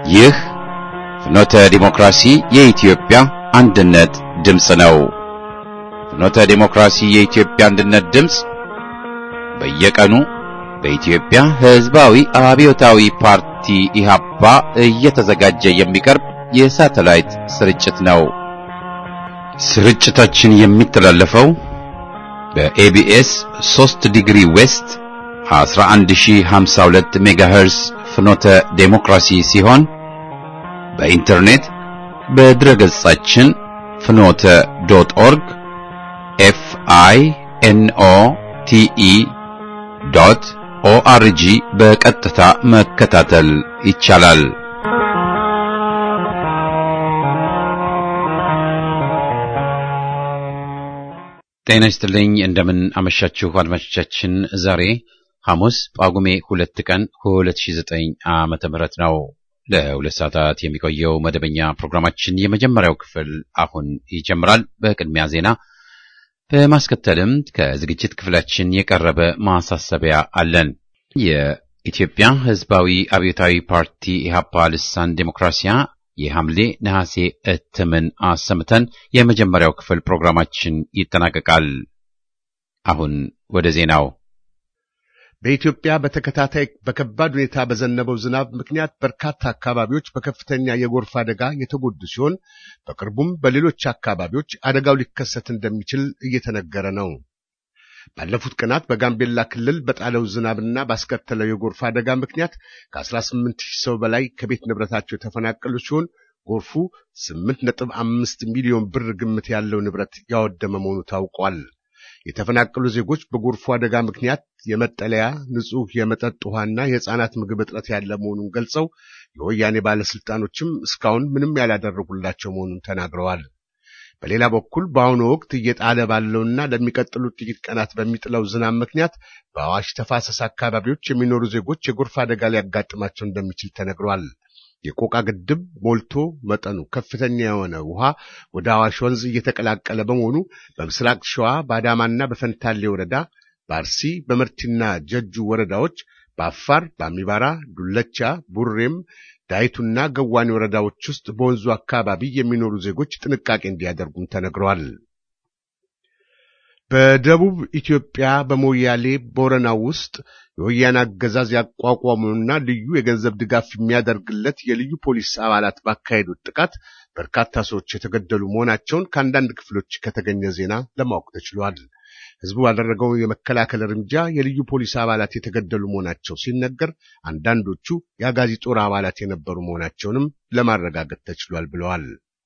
ይህ ፍኖተ ዲሞክራሲ የኢትዮጵያ አንድነት ድምፅ ነው። ፍኖተ ዲሞክራሲ የኢትዮጵያ አንድነት ድምፅ በየቀኑ በኢትዮጵያ ሕዝባዊ አብዮታዊ ፓርቲ ኢህአፓ እየተዘጋጀ የሚቀርብ የሳተላይት ስርጭት ነው። ስርጭታችን የሚተላለፈው በኤቢኤስ 3 ዲግሪ ዌስት 11052 ሜጋሄርስ ፍኖተ ዴሞክራሲ ሲሆን በኢንተርኔት በድረገጻችን ፍኖተ ዶት ኦርግ ኤፍ አይ ኤን ኦ ቲ ኢ ዶት ኦአርጂ በቀጥታ መከታተል ይቻላል። ጤና ይስጥልኝ። እንደምን አመሻችሁ አድማጮቻችን። ዛሬ ሐሙስ ጳጉሜ ሁለት ቀን 2009 ዓመተ ምህረት ነው። ለሁለት ሰዓታት የሚቆየው መደበኛ ፕሮግራማችን የመጀመሪያው ክፍል አሁን ይጀምራል። በቅድሚያ ዜና፣ በማስከተልም ከዝግጅት ክፍላችን የቀረበ ማሳሰቢያ አለን። የኢትዮጵያ ሕዝባዊ አብዮታዊ ፓርቲ ኢህአፓ ልሳን ዴሞክራሲያ የሐምሌ ነሐሴ እትምን አሰምተን የመጀመሪያው ክፍል ፕሮግራማችን ይጠናቀቃል። አሁን ወደ ዜናው። በኢትዮጵያ በተከታታይ በከባድ ሁኔታ በዘነበው ዝናብ ምክንያት በርካታ አካባቢዎች በከፍተኛ የጎርፍ አደጋ የተጎዱ ሲሆን በቅርቡም በሌሎች አካባቢዎች አደጋው ሊከሰት እንደሚችል እየተነገረ ነው። ባለፉት ቀናት በጋምቤላ ክልል በጣለው ዝናብና ባስከተለው የጎርፍ አደጋ ምክንያት ከ18 ሺህ ሰው በላይ ከቤት ንብረታቸው የተፈናቀሉ ሲሆን ጎርፉ 8.5 ሚሊዮን ብር ግምት ያለው ንብረት ያወደመ መሆኑ ታውቋል። የተፈናቀሉ ዜጎች በጎርፉ አደጋ ምክንያት የመጠለያ፣ ንጹህ የመጠጥ ውሃና የሕፃናት ምግብ እጥረት ያለ መሆኑን ገልጸው የወያኔ ባለስልጣኖችም እስካሁን ምንም ያላደረጉላቸው መሆኑን ተናግረዋል። በሌላ በኩል በአሁኑ ወቅት እየጣለ ባለውና ለሚቀጥሉት ጥቂት ቀናት በሚጥለው ዝናብ ምክንያት በአዋሽ ተፋሰስ አካባቢዎች የሚኖሩ ዜጎች የጎርፍ አደጋ ሊያጋጥማቸው እንደሚችል ተነግሯል። የቆቃ ግድብ ሞልቶ መጠኑ ከፍተኛ የሆነ ውሃ ወደ አዋሽ ወንዝ እየተቀላቀለ በመሆኑ በምስራቅ ሸዋ በአዳማና በፈንታሌ ወረዳ፣ በአርሲ በመርቲና ጀጁ ወረዳዎች፣ በአፋር በአሚባራ፣ ዱለቻ፣ ቡሬም ዳይቱና ገዋኔ ወረዳዎች ውስጥ በወንዙ አካባቢ የሚኖሩ ዜጎች ጥንቃቄ እንዲያደርጉም ተነግረዋል። በደቡብ ኢትዮጵያ በሞያሌ ቦረናው ውስጥ የወያኔ አገዛዝ ያቋቋመውና ልዩ የገንዘብ ድጋፍ የሚያደርግለት የልዩ ፖሊስ አባላት ባካሄዱት ጥቃት በርካታ ሰዎች የተገደሉ መሆናቸውን ከአንዳንድ ክፍሎች ከተገኘ ዜና ለማወቅ ተችሏል። ሕዝቡ ባደረገው የመከላከል እርምጃ የልዩ ፖሊስ አባላት የተገደሉ መሆናቸው ሲነገር፣ አንዳንዶቹ የአጋዚ ጦር አባላት የነበሩ መሆናቸውንም ለማረጋገጥ ተችሏል ብለዋል።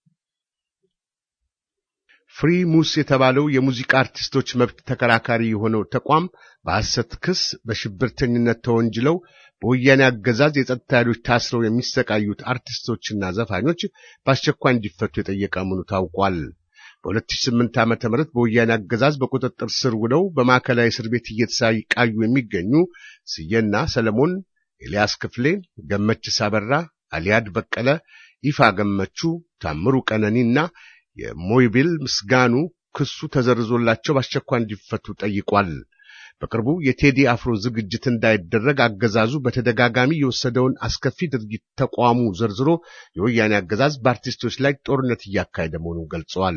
ፍሪ ሙስ የተባለው የሙዚቃ አርቲስቶች መብት ተከራካሪ የሆነው ተቋም በሐሰት ክስ በሽብርተኝነት ተወንጅለው በወያኔ አገዛዝ የጸጥታ ኃይሎች ታስረው የሚሰቃዩት አርቲስቶችና ዘፋኞች በአስቸኳይ እንዲፈቱ የጠየቀ መሆኑ ታውቋል። በ2008 ዓ.ም በወያኔ አገዛዝ በቁጥጥር ስር ውለው በማዕከላዊ እስር ቤት እየተሰቃዩ የሚገኙ ስዬና ሰለሞን፣ ኤልያስ ክፍሌ፣ ገመችስ አበራ፣ አሊያድ በቀለ፣ ይፋ ገመቹ፣ ታምሩ ቀነኒና የሞይቢል ምስጋኑ ክሱ ተዘርዞላቸው በአስቸኳይ እንዲፈቱ ጠይቋል። በቅርቡ የቴዲ አፍሮ ዝግጅት እንዳይደረግ አገዛዙ በተደጋጋሚ የወሰደውን አስከፊ ድርጊት ተቋሙ ዘርዝሮ የወያኔ አገዛዝ በአርቲስቶች ላይ ጦርነት እያካሄደ መሆኑን ገልጸዋል።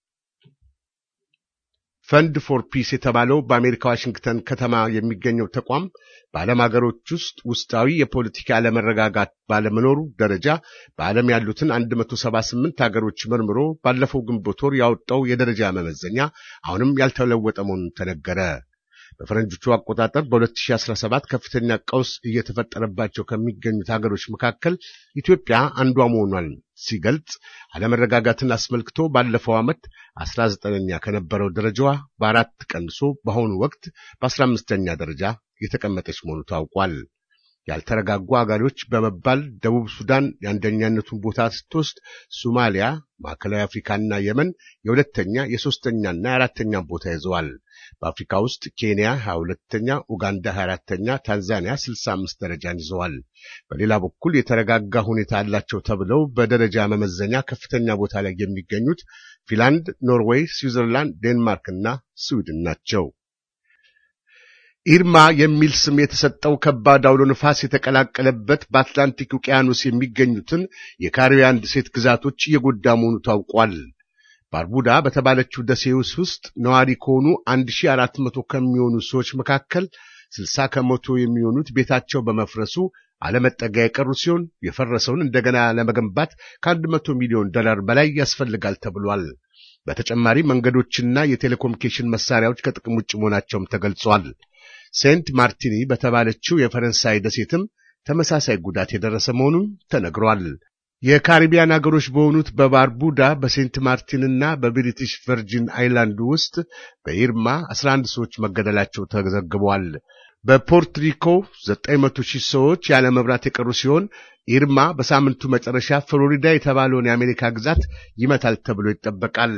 ፈንድ ፎር ፒስ የተባለው በአሜሪካ ዋሽንግተን ከተማ የሚገኘው ተቋም በዓለም ሀገሮች ውስጥ ውስጣዊ የፖለቲካ አለመረጋጋት ባለመኖሩ ደረጃ በዓለም ያሉትን 178 ሀገሮች መርምሮ ባለፈው ግንቦት ወር ያወጣው የደረጃ መመዘኛ አሁንም ያልተለወጠ መሆኑን ተነገረ። በፈረንጆቹ አቆጣጠር በ2017 ከፍተኛ ቀውስ እየተፈጠረባቸው ከሚገኙት ሀገሮች መካከል ኢትዮጵያ አንዷ መሆኗን ሲገልጽ አለመረጋጋትን አስመልክቶ ባለፈው ዓመት 19ኛ ከነበረው ደረጃዋ በአራት ቀንሶ በአሁኑ ወቅት በ15ኛ ደረጃ የተቀመጠች መሆኑ ታውቋል። ያልተረጋጉ አገሮች በመባል ደቡብ ሱዳን የአንደኛነቱን ቦታ ስትወስድ፣ ሶማሊያ፣ ማዕከላዊ አፍሪካና የመን የሁለተኛ የሶስተኛና የአራተኛ ቦታ ይዘዋል። በአፍሪካ ውስጥ ኬንያ 22ኛ፣ ኡጋንዳ 24ተኛ፣ ታንዛኒያ 65 ደረጃን ይዘዋል። በሌላ በኩል የተረጋጋ ሁኔታ አላቸው ተብለው በደረጃ መመዘኛ ከፍተኛ ቦታ ላይ የሚገኙት ፊንላንድ፣ ኖርዌይ፣ ስዊዘርላንድ፣ ዴንማርክ እና ስዊድን ናቸው። ኢርማ የሚል ስም የተሰጠው ከባድ አውሎ ነፋስ የተቀላቀለበት በአትላንቲክ ውቅያኖስ የሚገኙትን የካሪቢያን ደሴት ግዛቶች እየጎዳ መሆኑ ታውቋል። ባርቡዳ በተባለችው ደሴት ውስጥ ነዋሪ ከሆኑ 1400 ከሚሆኑ ሰዎች መካከል 60 ከመቶ የሚሆኑት ቤታቸው በመፍረሱ አለመጠጊያ የቀሩ ሲሆን የፈረሰውን እንደገና ለመገንባት ከ100 ሚሊዮን ዶላር በላይ ያስፈልጋል ተብሏል። በተጨማሪ መንገዶችና የቴሌኮሙኒኬሽን መሳሪያዎች ከጥቅም ውጭ መሆናቸውም ተገልጿል። ሴንት ማርቲኒ በተባለችው የፈረንሳይ ደሴትም ተመሳሳይ ጉዳት የደረሰ መሆኑን ተነግሯል። የካሪቢያን አገሮች በሆኑት በባርቡዳ በሴንት ማርቲንና በብሪቲሽ ቨርጂን አይላንድ ውስጥ በኢርማ 11 ሰዎች መገደላቸው ተዘግቧል። በፖርትሪኮ 900 ሺህ ሰዎች ያለ መብራት የቀሩ ሲሆን ኢርማ በሳምንቱ መጨረሻ ፍሎሪዳ የተባለውን የአሜሪካ ግዛት ይመታል ተብሎ ይጠበቃል።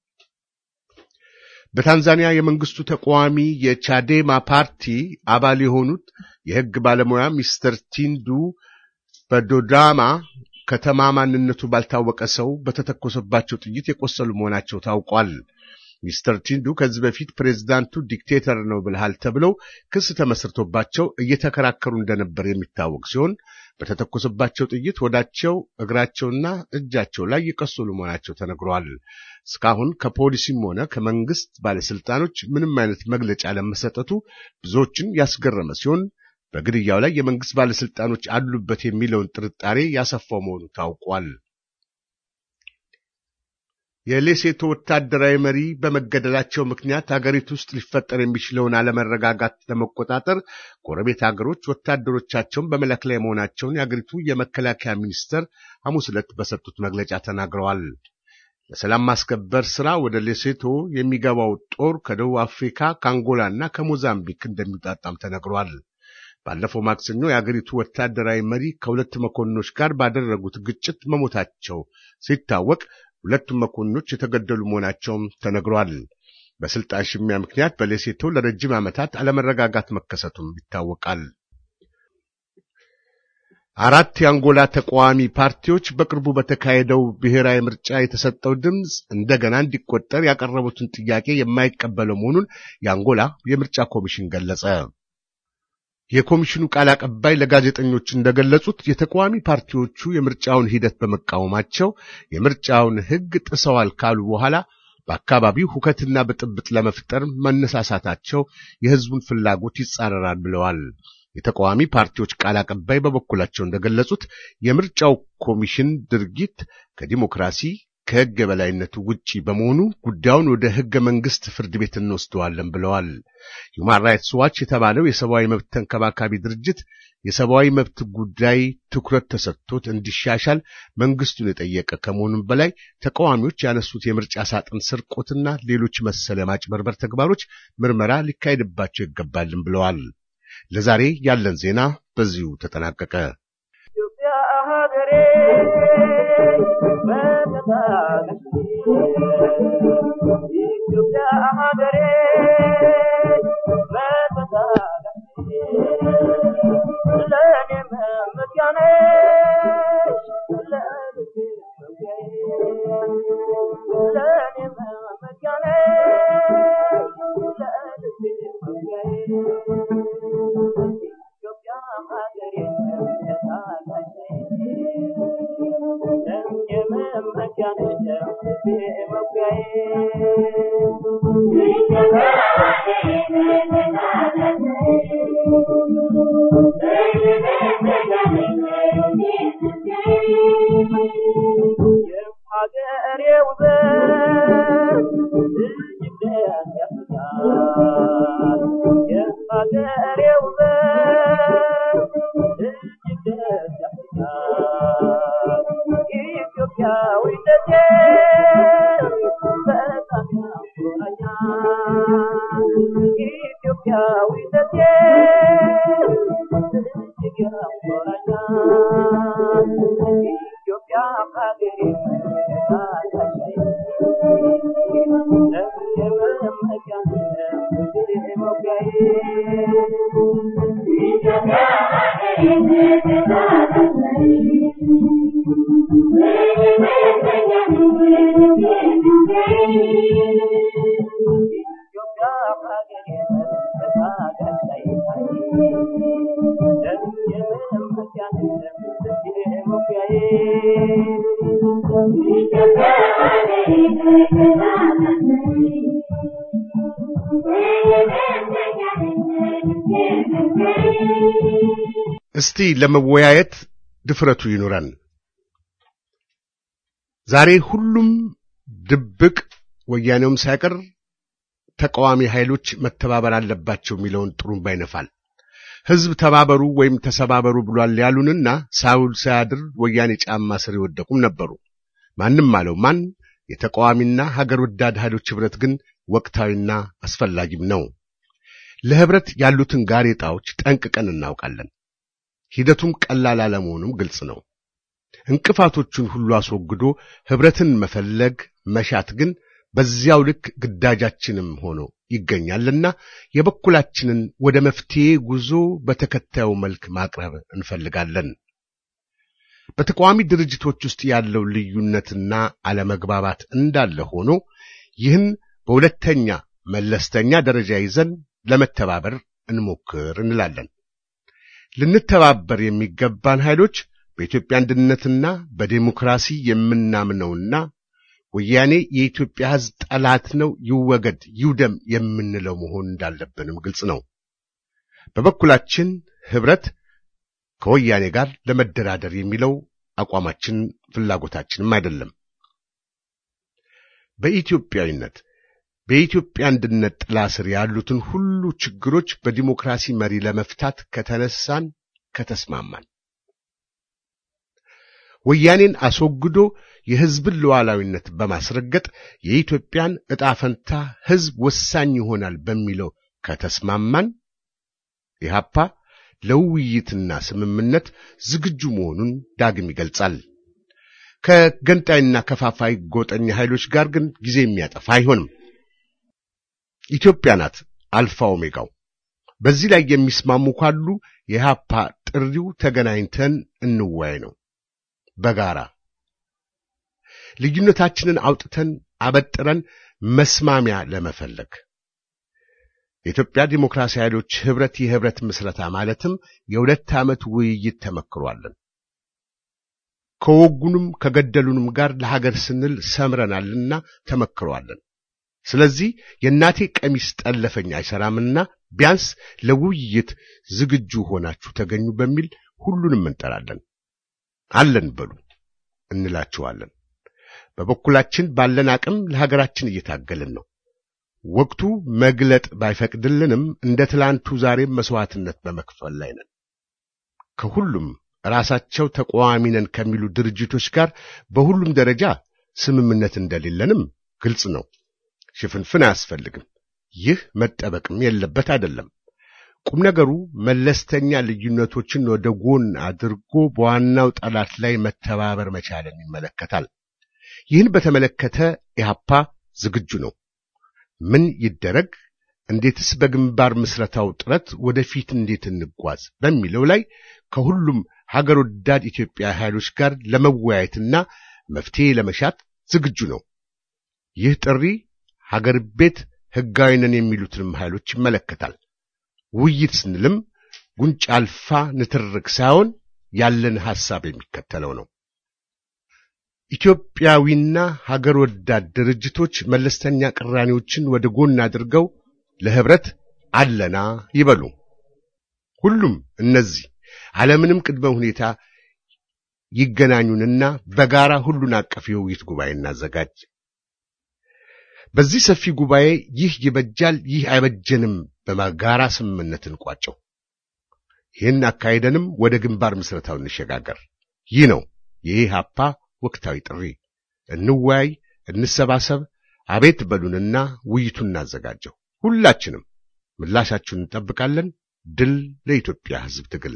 በታንዛኒያ የመንግስቱ ተቃዋሚ የቻዴማ ፓርቲ አባል የሆኑት የሕግ ባለሙያ ሚስተር ቲንዱ በዶዳማ ከተማ ማንነቱ ባልታወቀ ሰው በተተኮሰባቸው ጥይት የቆሰሉ መሆናቸው ታውቋል። ሚስተር ቲንዱ ከዚህ በፊት ፕሬዝዳንቱ ዲክቴተር ነው ብልሃል ተብለው ክስ ተመስርቶባቸው እየተከራከሩ እንደነበር የሚታወቅ ሲሆን በተተኮሰባቸው ጥይት ወዳቸው፣ እግራቸውና እጃቸው ላይ የቆሰሉ መሆናቸው ተነግሯል። እስካሁን ከፖሊሲም ሆነ ከመንግስት ባለስልጣኖች ምንም አይነት መግለጫ ለመሰጠቱ ብዙዎችን ያስገረመ ሲሆን በግድያው ላይ የመንግስት ባለስልጣኖች አሉበት የሚለውን ጥርጣሬ ያሰፋው መሆኑ ታውቋል። የሌሴቶ ወታደራዊ መሪ በመገደላቸው ምክንያት ሀገሪቱ ውስጥ ሊፈጠር የሚችለውን አለመረጋጋት ለመቆጣጠር ጎረቤት ሀገሮች ወታደሮቻቸውን በመላክ ላይ መሆናቸውን የሀገሪቱ የመከላከያ ሚኒስተር ሐሙስ ዕለት በሰጡት መግለጫ ተናግረዋል። ለሰላም ማስከበር ስራ ወደ ሌሴቶ የሚገባው ጦር ከደቡብ አፍሪካ፣ ከአንጎላ እና ከሞዛምቢክ እንደሚውጣጣም ተነግሯል። ባለፈው ማክሰኞ የአገሪቱ ወታደራዊ መሪ ከሁለት መኮንኖች ጋር ባደረጉት ግጭት መሞታቸው ሲታወቅ ሁለቱም መኮንኖች የተገደሉ መሆናቸውም ተነግሯል። በስልጣን ሽሚያ ምክንያት በሌሴቶ ለረጅም ዓመታት አለመረጋጋት መከሰቱም ይታወቃል። አራት የአንጎላ ተቃዋሚ ፓርቲዎች በቅርቡ በተካሄደው ብሔራዊ ምርጫ የተሰጠው ድምፅ እንደገና እንዲቆጠር ያቀረቡትን ጥያቄ የማይቀበለው መሆኑን የአንጎላ የምርጫ ኮሚሽን ገለጸ። የኮሚሽኑ ቃል አቀባይ ለጋዜጠኞች እንደገለጹት የተቃዋሚ ፓርቲዎቹ የምርጫውን ሂደት በመቃወማቸው የምርጫውን ሕግ ጥሰዋል ካሉ በኋላ በአካባቢው ሁከትና ብጥብጥ ለመፍጠር መነሳሳታቸው የሕዝቡን ፍላጎት ይጻረራል ብለዋል። የተቃዋሚ ፓርቲዎች ቃል አቀባይ በበኩላቸው እንደገለጹት የምርጫው ኮሚሽን ድርጊት ከዲሞክራሲ ከሕግ የበላይነቱ ውጪ በመሆኑ ጉዳዩን ወደ ሕገ መንግሥት ፍርድ ቤት እንወስደዋለን ብለዋል። ሁማን ራይትስ ዋች የተባለው የሰብአዊ መብት ተንከባካቢ ድርጅት የሰብአዊ መብት ጉዳይ ትኩረት ተሰጥቶት እንዲሻሻል መንግስቱን የጠየቀ ከመሆኑም በላይ ተቃዋሚዎች ያነሱት የምርጫ ሳጥን ስርቆትና ሌሎች መሰለ ማጭበርበር ተግባሮች ምርመራ ሊካሄድባቸው ይገባልን ብለዋል። ለዛሬ ያለን ዜና በዚሁ ተጠናቀቀ። እስቲ ለመወያየት ድፍረቱ ይኑረን። ዛሬ ሁሉም ድብቅ ወያኔውም ሳይቀር ተቃዋሚ ኃይሎች መተባበር አለባቸው የሚለውን ጥሩምባ ይነፋል። ሕዝብ ተባበሩ ወይም ተሰባበሩ ብሏል ያሉንና ሳውል ሳያድር ወያኔ ጫማ ስር የወደቁም ነበሩ። ማንም አለው ማን የተቃዋሚና ሀገር ወዳድ ኃይሎች ኅብረት ግን ወቅታዊና አስፈላጊም ነው። ለኅብረት ያሉትን ጋሬጣዎች ጠንቅቀን እናውቃለን። ሂደቱም ቀላል አለመሆኑም ግልጽ ነው። እንቅፋቶቹን ሁሉ አስወግዶ ኅብረትን መፈለግ መሻት ግን በዚያው ልክ ግዳጃችንም ሆኖ ይገኛልና የበኩላችንን ወደ መፍትሔ ጉዞ በተከታዩ መልክ ማቅረብ እንፈልጋለን። በተቃዋሚ ድርጅቶች ውስጥ ያለው ልዩነትና አለመግባባት እንዳለ ሆኖ ይህን በሁለተኛ መለስተኛ ደረጃ ይዘን ለመተባበር እንሞክር እንላለን። ልንተባበር የሚገባን ኃይሎች በኢትዮጵያ አንድነትና በዴሞክራሲ የምናምነውና ወያኔ የኢትዮጵያ ሕዝብ ጠላት ነው፣ ይወገድ፣ ይውደም የምንለው መሆን እንዳለብንም ግልጽ ነው። በበኩላችን ኅብረት ከወያኔ ጋር ለመደራደር የሚለው አቋማችን ፍላጎታችንም አይደለም። በኢትዮጵያዊነት በኢትዮጵያ አንድነት ጥላ ስር ያሉትን ሁሉ ችግሮች በዲሞክራሲ መሪ ለመፍታት ከተነሳን ከተስማማን ወያኔን አስወግዶ የሕዝብን ሉዓላዊነት በማስረገጥ የኢትዮጵያን ዕጣ ፈንታ ሕዝብ ወሳኝ ይሆናል በሚለው ከተስማማን ኢህአፓ ለውይይትና ስምምነት ዝግጁ መሆኑን ዳግም ይገልጻል። ከገንጣይና ከፋፋይ ጎጠኛ ኃይሎች ጋር ግን ጊዜ የሚያጠፋ አይሆንም። ኢትዮጵያ ናት አልፋ ኦሜጋው። በዚህ ላይ የሚስማሙ ካሉ የኢህአፓ ጥሪው ተገናኝተን እንወያይ ነው። በጋራ ልዩነታችንን አውጥተን አበጥረን መስማሚያ ለመፈለግ የኢትዮጵያ ዲሞክራሲ ኃይሎች ኅብረት የኅብረት ምስረታ ማለትም የሁለት ዓመት ውይይት ተመክሯለን። ከወጉንም ከገደሉንም ጋር ለሀገር ስንል ሰምረናልና ተመክሯለን። ስለዚህ የእናቴ ቀሚስ ጠለፈኝ አይሰራምና ቢያንስ ለውይይት ዝግጁ ሆናችሁ ተገኙ በሚል ሁሉንም እንጠራለን። አለን በሉ እንላችኋለን። በበኩላችን ባለን አቅም ለሀገራችን እየታገልን ነው። ወቅቱ መግለጥ ባይፈቅድልንም እንደ ትላንቱ ዛሬም መስዋዕትነት በመክፈል ላይ ነን። ከሁሉም ራሳቸው ተቃዋሚ ነን ከሚሉ ድርጅቶች ጋር በሁሉም ደረጃ ስምምነት እንደሌለንም ግልጽ ነው። ሽፍንፍን አያስፈልግም። ይህ መጠበቅም የለበት አይደለም። ቁም ነገሩ መለስተኛ ልዩነቶችን ወደ ጎን አድርጎ በዋናው ጠላት ላይ መተባበር መቻልን ይመለከታል። ይህን በተመለከተ ኢህአፓ ዝግጁ ነው። ምን ይደረግ፣ እንዴትስ በግንባር ምስረታው ጥረት ወደፊት እንዴት እንጓዝ በሚለው ላይ ከሁሉም ሀገር ወዳድ ኢትዮጵያ ኃይሎች ጋር ለመወያየትና መፍትሄ ለመሻት ዝግጁ ነው። ይህ ጥሪ ሀገር ቤት ሕጋዊ ነን የሚሉትንም ኃይሎች ይመለከታል። ውይይት ስንልም ጉንጭ አልፋ ንትርክ ሳይሆን ያለን ሐሳብ የሚከተለው ነው። ኢትዮጵያዊና ሀገር ወዳድ ድርጅቶች መለስተኛ ቅራኔዎችን ወደ ጎን አድርገው ለኅብረት አለና ይበሉ። ሁሉም እነዚህ አለምንም ቅድመ ሁኔታ ይገናኙንና በጋራ ሁሉን አቀፍ የውይይት ጉባኤ እናዘጋጅ። በዚህ ሰፊ ጉባኤ ይህ ይበጃል፣ ይህ አይበጀንም በጋራ ስምምነት እንቋጨው። ይህን አካሄደንም ወደ ግንባር ምስረታው እንሸጋገር። ይህ ነው የኢህአፓ ወቅታዊ ጥሪ። እንወያይ፣ እንሰባሰብ፣ አቤት በሉንና ውይይቱን እናዘጋጀው። ሁላችንም ምላሻችሁን እንጠብቃለን። ድል ለኢትዮጵያ ሕዝብ ትግል!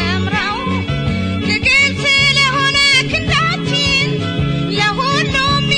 ለሁሉም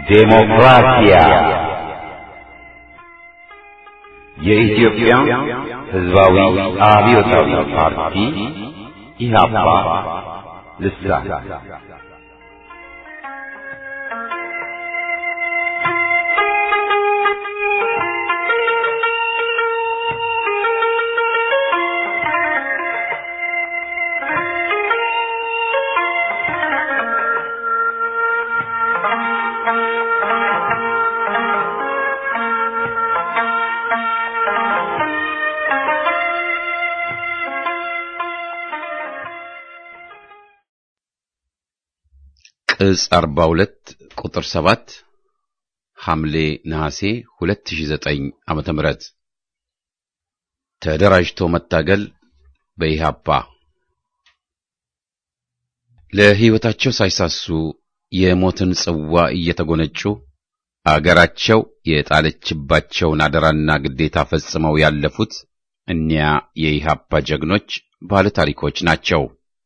ዴሞክራሲያ የኢትዮጵያ ሕዝባዊ አብዮታዊ ፓርቲ ኢህአፓ ልሳን ቅጽ 42 ቁጥር 7 ሐምሌ ነሐሴ 2009 ዓመተ ምህረት ተደራጅቶ መታገል በኢሃፓ ለሕይወታቸው ሳይሳሱ የሞትን ጽዋ እየተጎነጩ አገራቸው የጣለችባቸውን አደራና ግዴታ ፈጽመው ያለፉት እኒያ የኢሃፓ ጀግኖች ባለ ታሪኮች ናቸው።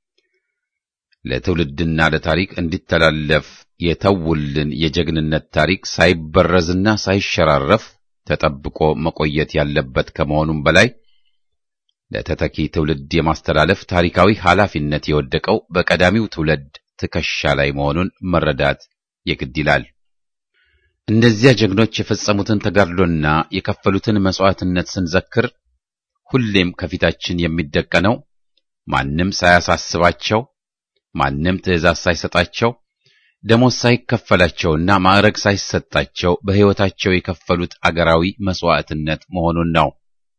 ለትውልድና ለታሪክ እንዲተላለፍ የተውልን የጀግንነት ታሪክ ሳይበረዝና ሳይሸራረፍ ተጠብቆ መቆየት ያለበት ከመሆኑም በላይ ለተተኪ ትውልድ የማስተላለፍ ታሪካዊ ኃላፊነት የወደቀው በቀዳሚው ትውልድ ትከሻ ላይ መሆኑን መረዳት የግድ ይላል። እነዚያ ጀግኖች የፈጸሙትን ተጋድሎና የከፈሉትን መሥዋዕትነት ስንዘክር ሁሌም ከፊታችን የሚደቀነው ማንም ሳያሳስባቸው ማንም ትእዛዝ ሳይሰጣቸው ደሞዝ ሳይከፈላቸውና ማዕረግ ሳይሰጣቸው በሕይወታቸው የከፈሉት አገራዊ መሥዋዕትነት መሆኑን ነው።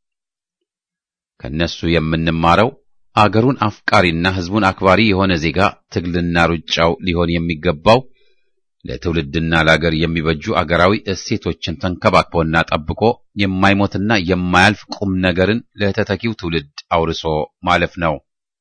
ከነሱ የምንማረው አገሩን አፍቃሪና ሕዝቡን አክባሪ የሆነ ዜጋ ትግልና ሩጫው ሊሆን የሚገባው ለትውልድና ለአገር የሚበጁ አገራዊ እሴቶችን ተንከባክቦና ጠብቆ የማይሞትና የማያልፍ ቁም ነገርን ለተተኪው ትውልድ አውርሶ ማለፍ ነው።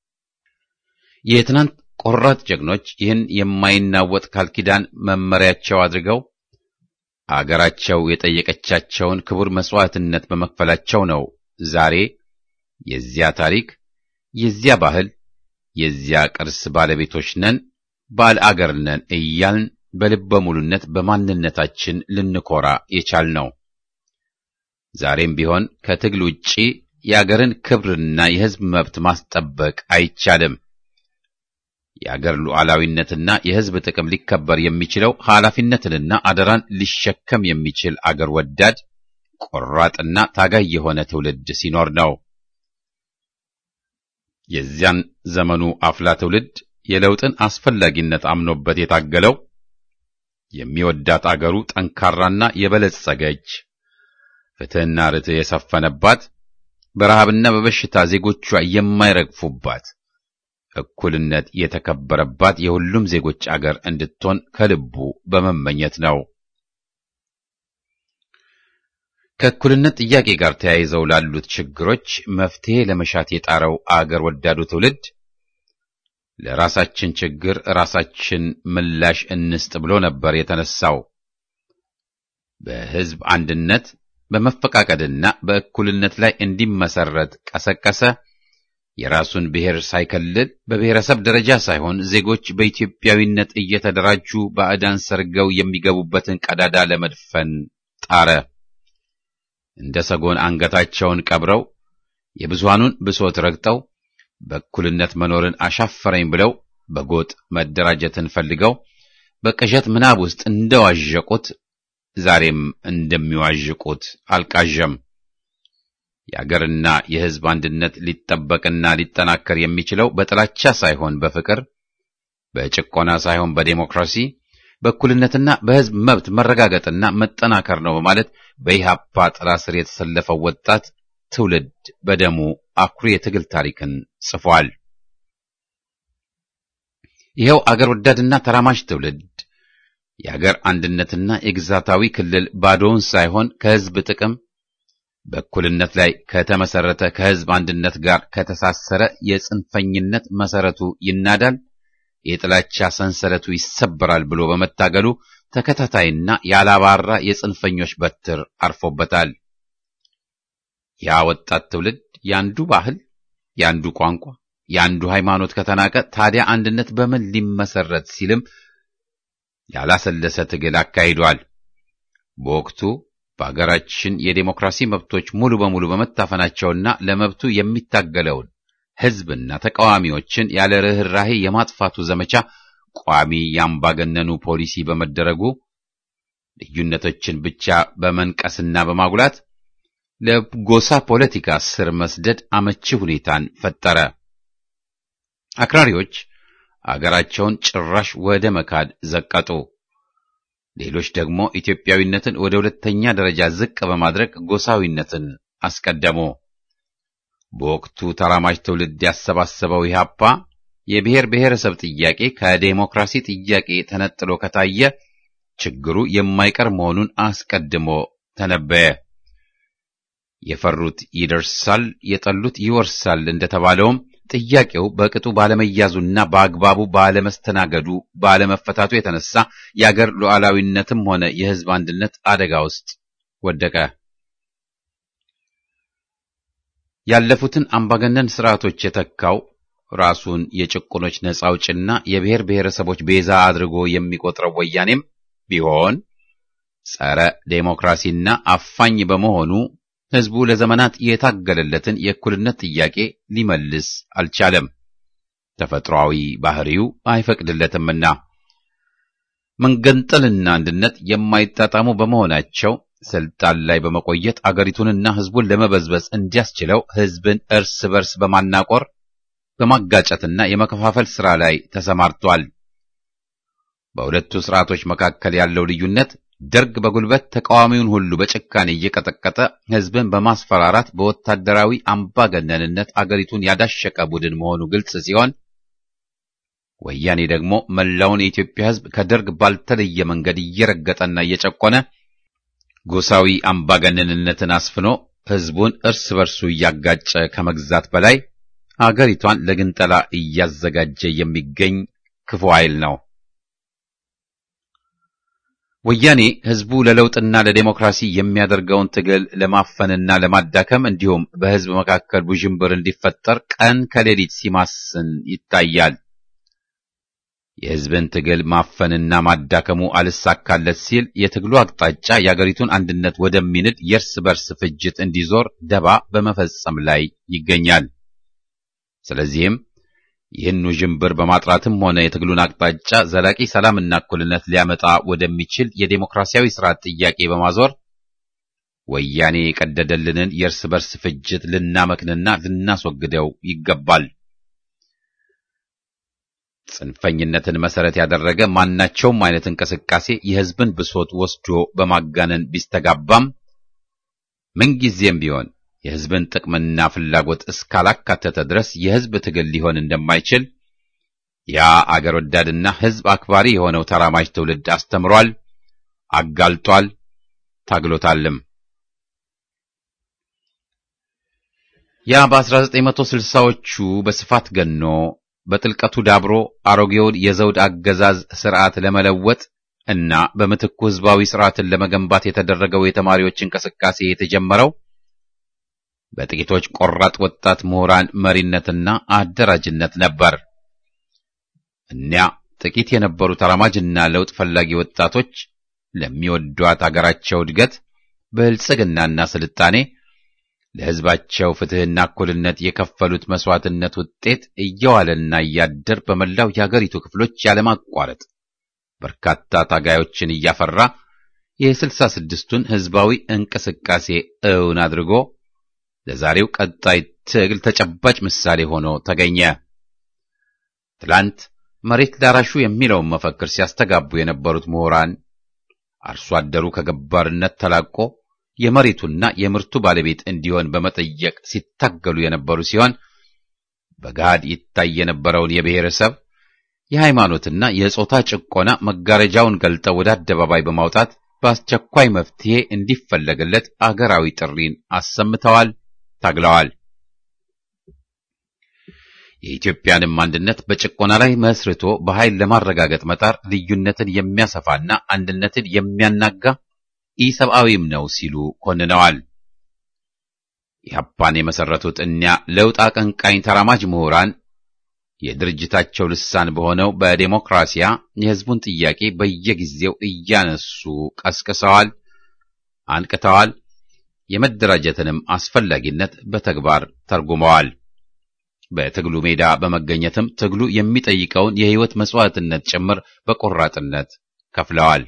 የትናንት ቆራጥ ጀግኖች ይህን የማይናወጥ ቃል ኪዳን መመሪያቸው አድርገው አገራቸው የጠየቀቻቸውን ክቡር መሥዋዕትነት በመክፈላቸው ነው ዛሬ የዚያ ታሪክ፣ የዚያ ባህል፣ የዚያ ቅርስ ባለቤቶች ነን፣ ባለ አገር ነን እያልን በልበ ሙሉነት በማንነታችን ልንኮራ የቻልነው። ዛሬም ቢሆን ከትግል ውጪ የአገርን ክብርና የሕዝብ መብት ማስጠበቅ አይቻልም። የአገር ሉዓላዊነትና የሕዝብ ጥቅም ሊከበር የሚችለው ኃላፊነትንና አደራን ሊሸከም የሚችል አገር ወዳድ ቆራጥና ታጋይ የሆነ ትውልድ ሲኖር ነው። የዚያን ዘመኑ አፍላ ትውልድ የለውጥን አስፈላጊነት አምኖበት የታገለው የሚወዳት አገሩ ጠንካራና የበለጸገች ፍትሕና ርትዕ የሰፈነባት በረሃብና በበሽታ ዜጎቿ የማይረግፉባት እኩልነት የተከበረባት የሁሉም ዜጎች አገር እንድትሆን ከልቡ በመመኘት ነው። ከእኩልነት ጥያቄ ጋር ተያይዘው ላሉት ችግሮች መፍትሄ ለመሻት የጣረው አገር ወዳዱ ትውልድ ለራሳችን ችግር ራሳችን ምላሽ እንስጥ ብሎ ነበር የተነሳው። በሕዝብ አንድነት በመፈቃቀድና በእኩልነት ላይ እንዲመሰረት ቀሰቀሰ። የራሱን ብሔር ሳይከልል በብሔረሰብ ደረጃ ሳይሆን ዜጎች በኢትዮጵያዊነት እየተደራጁ ባዕዳን ሰርገው የሚገቡበትን ቀዳዳ ለመድፈን ጣረ። እንደ ሰጎን አንገታቸውን ቀብረው የብዙሃኑን ብሶት ረግጠው በእኩልነት መኖርን አሻፈረኝ ብለው በጎጥ መደራጀትን ፈልገው በቅዠት ምናብ ውስጥ እንደዋዠቁት ዛሬም እንደሚዋዥቁት አልቃዠም። የአገርና የሕዝብ አንድነት ሊጠበቅና ሊጠናከር የሚችለው በጥላቻ ሳይሆን በፍቅር፣ በጭቆና ሳይሆን በዴሞክራሲ፣ በእኩልነትና በሕዝብ መብት መረጋገጥና መጠናከር ነው በማለት በኢህአፓ ጥላ ስር የተሰለፈው ወጣት ትውልድ በደሙ አኩሪ የትግል ታሪክን ጽፏል። ይኸው አገር ወዳድና ተራማጅ ትውልድ የአገር አንድነትና የግዛታዊ ክልል ባዶውን ሳይሆን ከሕዝብ ጥቅም በእኩልነት ላይ ከተመሰረተ ከሕዝብ አንድነት ጋር ከተሳሰረ የጽንፈኝነት መሰረቱ ይናዳል፣ የጥላቻ ሰንሰለቱ ይሰበራል ብሎ በመታገሉ ተከታታይና ያላባራ የጽንፈኞች በትር አርፎበታል። ያ ወጣት ትውልድ ያንዱ ባህል፣ ያንዱ ቋንቋ፣ ያንዱ ሃይማኖት ከተናቀ ታዲያ አንድነት በምን ሊመሰረት ሲልም ያላሰለሰ ትግል አካሂዷል። በወቅቱ በአገራችን የዴሞክራሲ መብቶች ሙሉ በሙሉ በመታፈናቸውና ለመብቱ የሚታገለውን ሕዝብና ተቃዋሚዎችን ያለ ርኅራሄ የማጥፋቱ ዘመቻ ቋሚ የአምባገነኑ ፖሊሲ በመደረጉ ልዩነቶችን ብቻ በመንቀስና በማጉላት ለጎሳ ፖለቲካ ስር መስደድ አመቺ ሁኔታን ፈጠረ። አክራሪዎች አገራቸውን ጭራሽ ወደ መካድ ዘቀጡ። ሌሎች ደግሞ ኢትዮጵያዊነትን ወደ ሁለተኛ ደረጃ ዝቅ በማድረግ ጎሳዊነትን አስቀደሙ። በወቅቱ ተራማጅ ትውልድ ያሰባሰበው ኢህአፓ የብሔር ብሔረሰብ ጥያቄ ከዴሞክራሲ ጥያቄ ተነጥሎ ከታየ ችግሩ የማይቀር መሆኑን አስቀድሞ ተነበየ። የፈሩት ይደርሳል፣ የጠሉት ይወርሳል እንደተባለውም ጥያቄው በቅጡ ባለመያዙና በአግባቡ ባለመስተናገዱ ባለመፈታቱ የተነሳ የአገር ሉዓላዊነትም ሆነ የሕዝብ አንድነት አደጋ ውስጥ ወደቀ። ያለፉትን አምባገነን ስርዓቶች የተካው ራሱን የጭቁኖች ነጻ አውጭና የብሔር ብሔረሰቦች ቤዛ አድርጎ የሚቆጥረው ወያኔም ቢሆን ጸረ ዴሞክራሲና አፋኝ በመሆኑ ሕዝቡ ለዘመናት የታገለለትን የእኩልነት ጥያቄ ሊመልስ አልቻለም። ተፈጥሯዊ ባህሪው አይፈቅድለትምና መንገንጠልና አንድነት የማይጣጣሙ በመሆናቸው ስልጣን ላይ በመቆየት አገሪቱንና ሕዝቡን ለመበዝበዝ እንዲያስችለው ሕዝብን እርስ በርስ በማናቆር በማጋጨትና የመከፋፈል ሥራ ላይ ተሰማርቷል። በሁለቱ ሥርዓቶች መካከል ያለው ልዩነት ደርግ በጉልበት ተቃዋሚውን ሁሉ በጭካኔ እየቀጠቀጠ ሕዝብን በማስፈራራት በወታደራዊ አምባገነንነት አገሪቱን ያዳሸቀ ቡድን መሆኑ ግልጽ ሲሆን ወያኔ ደግሞ መላውን የኢትዮጵያ ሕዝብ ከደርግ ባልተለየ መንገድ እየረገጠና እየጨቆነ ጎሳዊ አምባገነንነትን አስፍኖ ሕዝቡን እርስ በርሱ እያጋጨ ከመግዛት በላይ አገሪቷን ለግንጠላ እያዘጋጀ የሚገኝ ክፉ ኃይል ነው። ወያኔ ሕዝቡ ለለውጥና ለዴሞክራሲ የሚያደርገውን ትግል ለማፈንና ለማዳከም እንዲሁም በሕዝብ መካከል ውዥንብር እንዲፈጠር ቀን ከሌሊት ሲማስን ይታያል። የሕዝብን ትግል ማፈንና ማዳከሙ አልሳካለት ሲል የትግሉ አቅጣጫ የአገሪቱን አንድነት ወደሚንድ የእርስ በርስ ፍጅት እንዲዞር ደባ በመፈጸም ላይ ይገኛል። ስለዚህም ይህን ውዥንብር በማጥራትም ሆነ የትግሉን አቅጣጫ ዘላቂ ሰላምና እኩልነት ሊያመጣ ወደሚችል የዴሞክራሲያዊ ስርዓት ጥያቄ በማዞር ወያኔ የቀደደልንን የእርስ በርስ ፍጅት ልናመክንና ልናስወግደው ይገባል። ጽንፈኝነትን መሰረት ያደረገ ማናቸውም አይነት እንቅስቃሴ የሕዝብን ብሶት ወስዶ በማጋነን ቢስተጋባም ምንጊዜም ቢሆን የሕዝብን ጥቅምና ፍላጎት እስካላካተተ ድረስ የሕዝብ ትግል ሊሆን እንደማይችል ያ አገር ወዳድና ሕዝብ አክባሪ የሆነው ተራማጅ ትውልድ አስተምሯል፣ አጋልጧል፣ ታግሎታልም። ያ በ1960ዎቹ በስፋት ገኖ በጥልቀቱ ዳብሮ አሮጌውን የዘውድ አገዛዝ ስርዓት ለመለወጥ እና በምትኩ ሕዝባዊ ስርዓትን ለመገንባት የተደረገው የተማሪዎች እንቅስቃሴ የተጀመረው በጥቂቶች ቆራጥ ወጣት ምሁራን መሪነትና አደራጅነት ነበር። እኒያ ጥቂት የነበሩ ተራማጅና ለውጥ ፈላጊ ወጣቶች ለሚወዷት አገራቸው እድገት፣ ብልጽግናና ስልጣኔ ለሕዝባቸው ፍትሕና እኩልነት የከፈሉት መስዋዕትነት ውጤት እየዋለና እያደር በመላው የአገሪቱ ክፍሎች ያለማቋረጥ በርካታ ታጋዮችን እያፈራ የስልሳ ስድስቱን ሕዝባዊ እንቅስቃሴ እውን አድርጎ ለዛሬው ቀጣይ ትግል ተጨባጭ ምሳሌ ሆኖ ተገኘ። ትላንት መሬት ላራሹ የሚለውን መፈክር ሲያስተጋቡ የነበሩት ምሁራን አርሶ አደሩ ከገባርነት ተላቆ የመሬቱና የምርቱ ባለቤት እንዲሆን በመጠየቅ ሲታገሉ የነበሩ ሲሆን በገሃድ ይታይ የነበረውን የብሔረሰብ የሃይማኖትና የጾታ ጭቆና መጋረጃውን ገልጠው ወደ አደባባይ በማውጣት በአስቸኳይ መፍትሄ እንዲፈለግለት አገራዊ ጥሪን አሰምተዋል፣ ታግለዋል። የኢትዮጵያንም አንድነት በጭቆና ላይ መስርቶ በኃይል ለማረጋገጥ መጣር ልዩነትን የሚያሰፋና አንድነትን የሚያናጋ ኢሰብአዊም ነው ሲሉ ኮንነዋል። ኢህአፓን የመሰረቱት እኒያ ለውጥ አቀንቃኝ ተራማጅ ምሁራን የድርጅታቸው ልሳን በሆነው በዴሞክራሲያ የሕዝቡን ጥያቄ በየጊዜው እያነሱ ቀስቅሰዋል፣ አንቅተዋል። የመደራጀትንም አስፈላጊነት በተግባር ተርጉመዋል። በትግሉ ሜዳ በመገኘትም ትግሉ የሚጠይቀውን የሕይወት መስዋዕትነት ጭምር በቆራጥነት ከፍለዋል።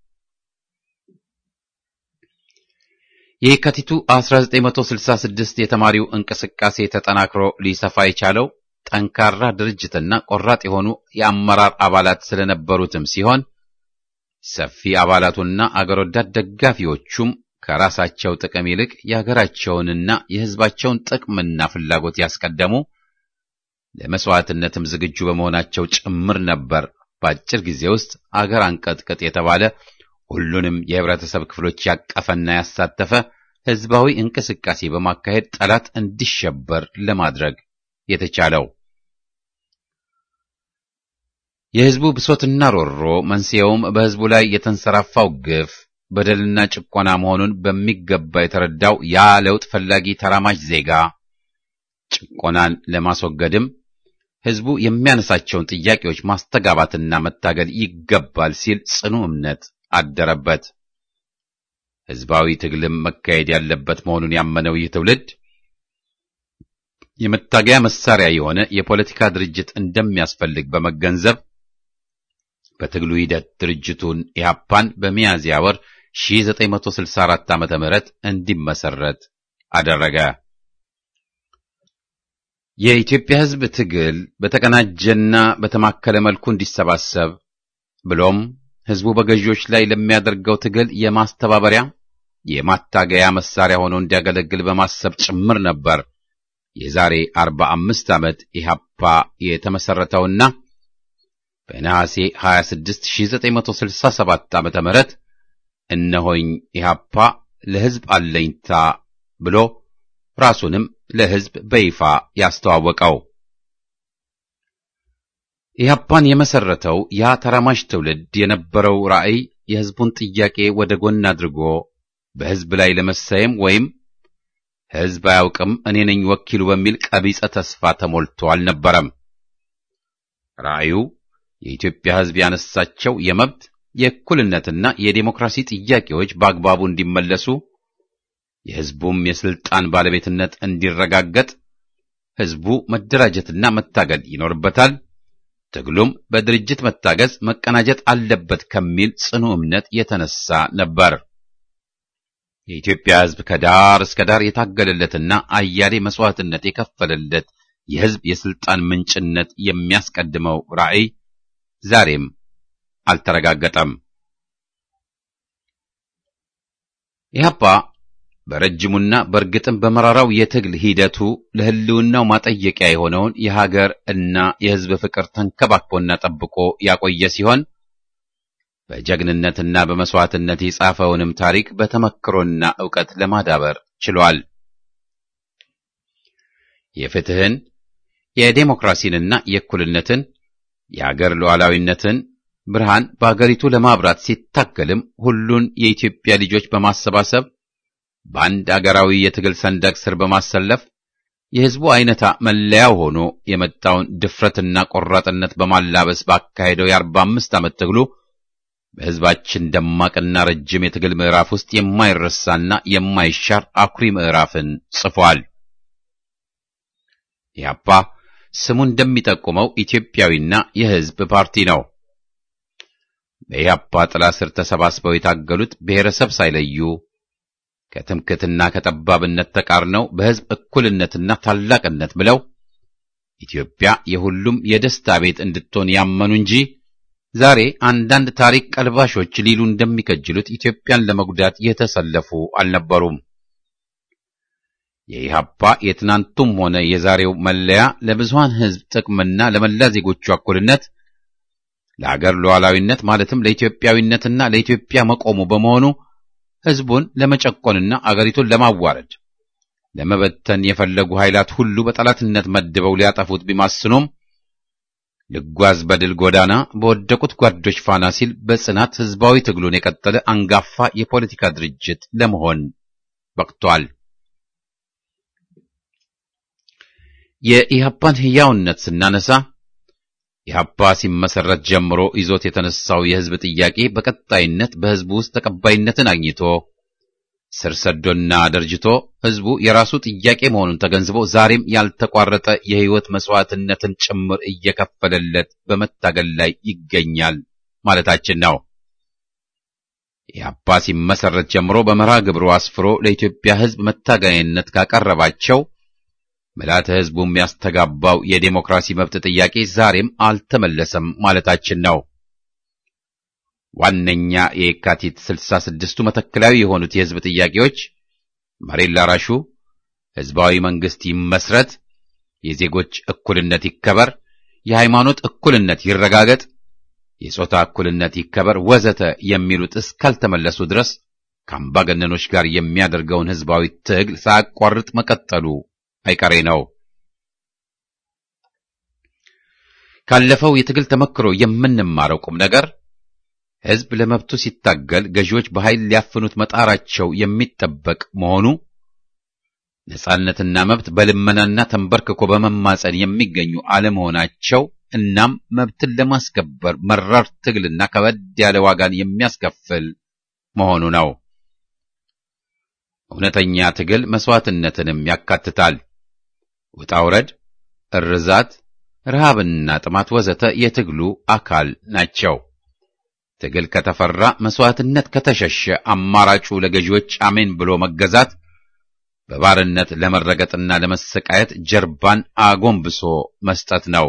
የካቲቱ 1966 የተማሪው እንቅስቃሴ ተጠናክሮ ሊሰፋ የቻለው ጠንካራ ድርጅትና ቆራጥ የሆኑ የአመራር አባላት ስለነበሩትም ሲሆን ሰፊ አባላቱና አገር ወዳድ ደጋፊዎቹም ከራሳቸው ጥቅም ይልቅ የሀገራቸውንና የሕዝባቸውን ጥቅምና ፍላጎት ያስቀደሙ ለመስዋዕትነትም ዝግጁ በመሆናቸው ጭምር ነበር። በአጭር ጊዜ ውስጥ አገር አንቀጥቅጥ የተባለ ሁሉንም የህብረተሰብ ክፍሎች ያቀፈና ያሳተፈ ሕዝባዊ እንቅስቃሴ በማካሄድ ጠላት እንዲሸበር ለማድረግ የተቻለው። የሕዝቡ ብሶትና ሮሮ መንስኤውም በሕዝቡ ላይ የተንሰራፋው ግፍ በደልና ጭቆና መሆኑን በሚገባ የተረዳው ያ ለውጥ ፈላጊ ተራማጅ ዜጋ ጭቆናን ለማስወገድም ሕዝቡ የሚያነሳቸውን ጥያቄዎች ማስተጋባትና መታገል ይገባል ሲል ጽኑ እምነት አደረበት። ሕዝባዊ ትግልም መካሄድ ያለበት መሆኑን ያመነው ይህ ትውልድ የመታገያ መሳሪያ የሆነ የፖለቲካ ድርጅት እንደሚያስፈልግ በመገንዘብ በትግሉ ሂደት ድርጅቱን ኢህአፓን በሚያዝያ ወር 1964 ዓ.ም እንዲመሰረት አደረገ። የኢትዮጵያ ሕዝብ ትግል በተቀናጀና በተማከለ መልኩ እንዲሰባሰብ ብሎም ሕዝቡ በገዢዎች ላይ ለሚያደርገው ትግል የማስተባበሪያ የማታገያ መሳሪያ ሆኖ እንዲያገለግል በማሰብ ጭምር ነበር የዛሬ 45 ዓመት ኢህአፓ የተመሰረተውና በነሐሴ 26 1967 ዓመተ ምህረት እነሆኝ ኢህአፓ ለሕዝብ አለኝታ ብሎ ራሱንም ለሕዝብ በይፋ ያስተዋወቀው። ኢህአፓን የመሰረተው ያ ተራማጅ ትውልድ የነበረው ራዕይ የሕዝቡን ጥያቄ ወደ ጎን አድርጎ በሕዝብ ላይ ለመሰየም ወይም ሕዝብ አያውቅም እኔ ነኝ ወኪሉ በሚል ቀቢጸ ተስፋ ተሞልቶ አልነበረም። ራዕዩ የኢትዮጵያ ሕዝብ ያነሳቸው የመብት የእኩልነትና የዴሞክራሲ ጥያቄዎች በአግባቡ እንዲመለሱ የሕዝቡም የስልጣን ባለቤትነት እንዲረጋገጥ ሕዝቡ መደራጀትና መታገል ይኖርበታል። ትግሉም በድርጅት መታገዝ መቀናጀት አለበት ከሚል ጽኑ እምነት የተነሳ ነበር። የኢትዮጵያ ሕዝብ ከዳር እስከ ዳር የታገለለትና አያሌ መስዋዕትነት የከፈለለት የሕዝብ የስልጣን ምንጭነት የሚያስቀድመው ራዕይ ዛሬም አልተረጋገጠም። ኢህአፓ በረጅሙና በእርግጥም በመራራው የትግል ሂደቱ ለሕልውናው ማጠየቂያ የሆነውን የሀገር እና የሕዝብ ፍቅር ተንከባክቦና ጠብቆ ያቆየ ሲሆን በጀግንነትና በመስዋዕትነት የጻፈውንም ታሪክ በተመክሮና ዕውቀት ለማዳበር ችሏል። የፍትህን፣ የዴሞክራሲንና የእኩልነትን የአገር ሉዓላዊነትን ብርሃን በአገሪቱ ለማብራት ሲታገልም ሁሉን የኢትዮጵያ ልጆች በማሰባሰብ በአንድ አገራዊ የትግል ሰንደቅ ስር በማሰለፍ የሕዝቡ አይነታ መለያው ሆኖ የመጣውን ድፍረትና ቆራጥነት በማላበስ ባካሄደው የአርባ አምስት ዓመት ትግሉ በሕዝባችን ደማቅና ረጅም የትግል ምዕራፍ ውስጥ የማይረሳና የማይሻር አኩሪ ምዕራፍን ጽፏል። ኢህአፓ ስሙ እንደሚጠቁመው ኢትዮጵያዊና የሕዝብ ፓርቲ ነው። በኢህአፓ ጥላ ስር ተሰባስበው የታገሉት ብሔረሰብ ሳይለዩ ከትምክትና ከጠባብነት ተቃርነው በሕዝብ እኩልነትና ታላቅነት ብለው ኢትዮጵያ የሁሉም የደስታ ቤት እንድትሆን ያመኑ እንጂ ዛሬ አንዳንድ ታሪክ ቀልባሾች ሊሉ እንደሚከጅሉት ኢትዮጵያን ለመጉዳት የተሰለፉ አልነበሩም። የኢህአፓ የትናንቱም ሆነ የዛሬው መለያ ለብዙሃን ሕዝብ ጥቅምና ለመላ ዜጎቹ እኩልነት፣ ለአገር ሉዓላዊነት ማለትም ለኢትዮጵያዊነትና ለኢትዮጵያ መቆሙ በመሆኑ ሕዝቡን ለመጨቆንና አገሪቱን ለማዋረድ ለመበተን የፈለጉ ኃይላት ሁሉ በጠላትነት መድበው ሊያጠፉት ቢማስኑም ልጓዝ በድል ጎዳና በወደቁት ጓዶች ፋና ሲል በጽናት ሕዝባዊ ትግሉን የቀጠለ አንጋፋ የፖለቲካ ድርጅት ለመሆን በቅቷል። የኢህአፓን ሕያውነት ስናነሳ ኢህአፓ ሲመሰረት ጀምሮ ይዞት የተነሳው የህዝብ ጥያቄ በቀጣይነት በህዝቡ ውስጥ ተቀባይነትን አግኝቶ ስር ሰዶና ደርጅቶ ህዝቡ የራሱ ጥያቄ መሆኑን ተገንዝቦ ዛሬም ያልተቋረጠ የህይወት መስዋዕትነትን ጭምር እየከፈለለት በመታገል ላይ ይገኛል ማለታችን ነው። ኢህአፓ ሲመሰረት ጀምሮ በመርሃ ግብሩ አስፍሮ ለኢትዮጵያ ህዝብ መታገያነት ካቀረባቸው ምልዓተ ህዝቡ የሚያስተጋባው የዴሞክራሲ መብት ጥያቄ ዛሬም አልተመለሰም ማለታችን ነው። ዋነኛ የየካቲት ስልሳ ስድስቱ መተከላዊ የሆኑት የህዝብ ጥያቄዎች መሬት ላራሹ፣ ህዝባዊ መንግስት ይመስረት፣ የዜጎች እኩልነት ይከበር፣ የሃይማኖት እኩልነት ይረጋገጥ፣ የጾታ እኩልነት ይከበር ወዘተ የሚሉት እስካልተመለሱ ድረስ ከአምባገነኖች ጋር የሚያደርገውን ህዝባዊ ትግል ሳያቋርጥ መቀጠሉ አይቀሬ ነው። ካለፈው የትግል ተመክሮ የምንማረው ቁም ነገር ህዝብ ለመብቱ ሲታገል ገዢዎች በኃይል ሊያፍኑት መጣራቸው የሚጠበቅ መሆኑ፣ ነጻነትና መብት በልመናና ተንበርክኮ በመማጸን የሚገኙ አለመሆናቸው እናም መብትን ለማስከበር መራር ትግልና ከበድ ያለ ዋጋን የሚያስከፍል መሆኑ ነው። እውነተኛ ትግል መስዋዕትነትንም ያካትታል። ውጣ ውረድ፣ እርዛት፣ ረሃብና ጥማት ወዘተ የትግሉ አካል ናቸው። ትግል ከተፈራ፣ መስዋዕትነት ከተሸሸ አማራጩ ለገዢዎች አሜን ብሎ መገዛት፣ በባርነት ለመረገጥና ለመሰቃየት ጀርባን አጎንብሶ መስጠት ነው።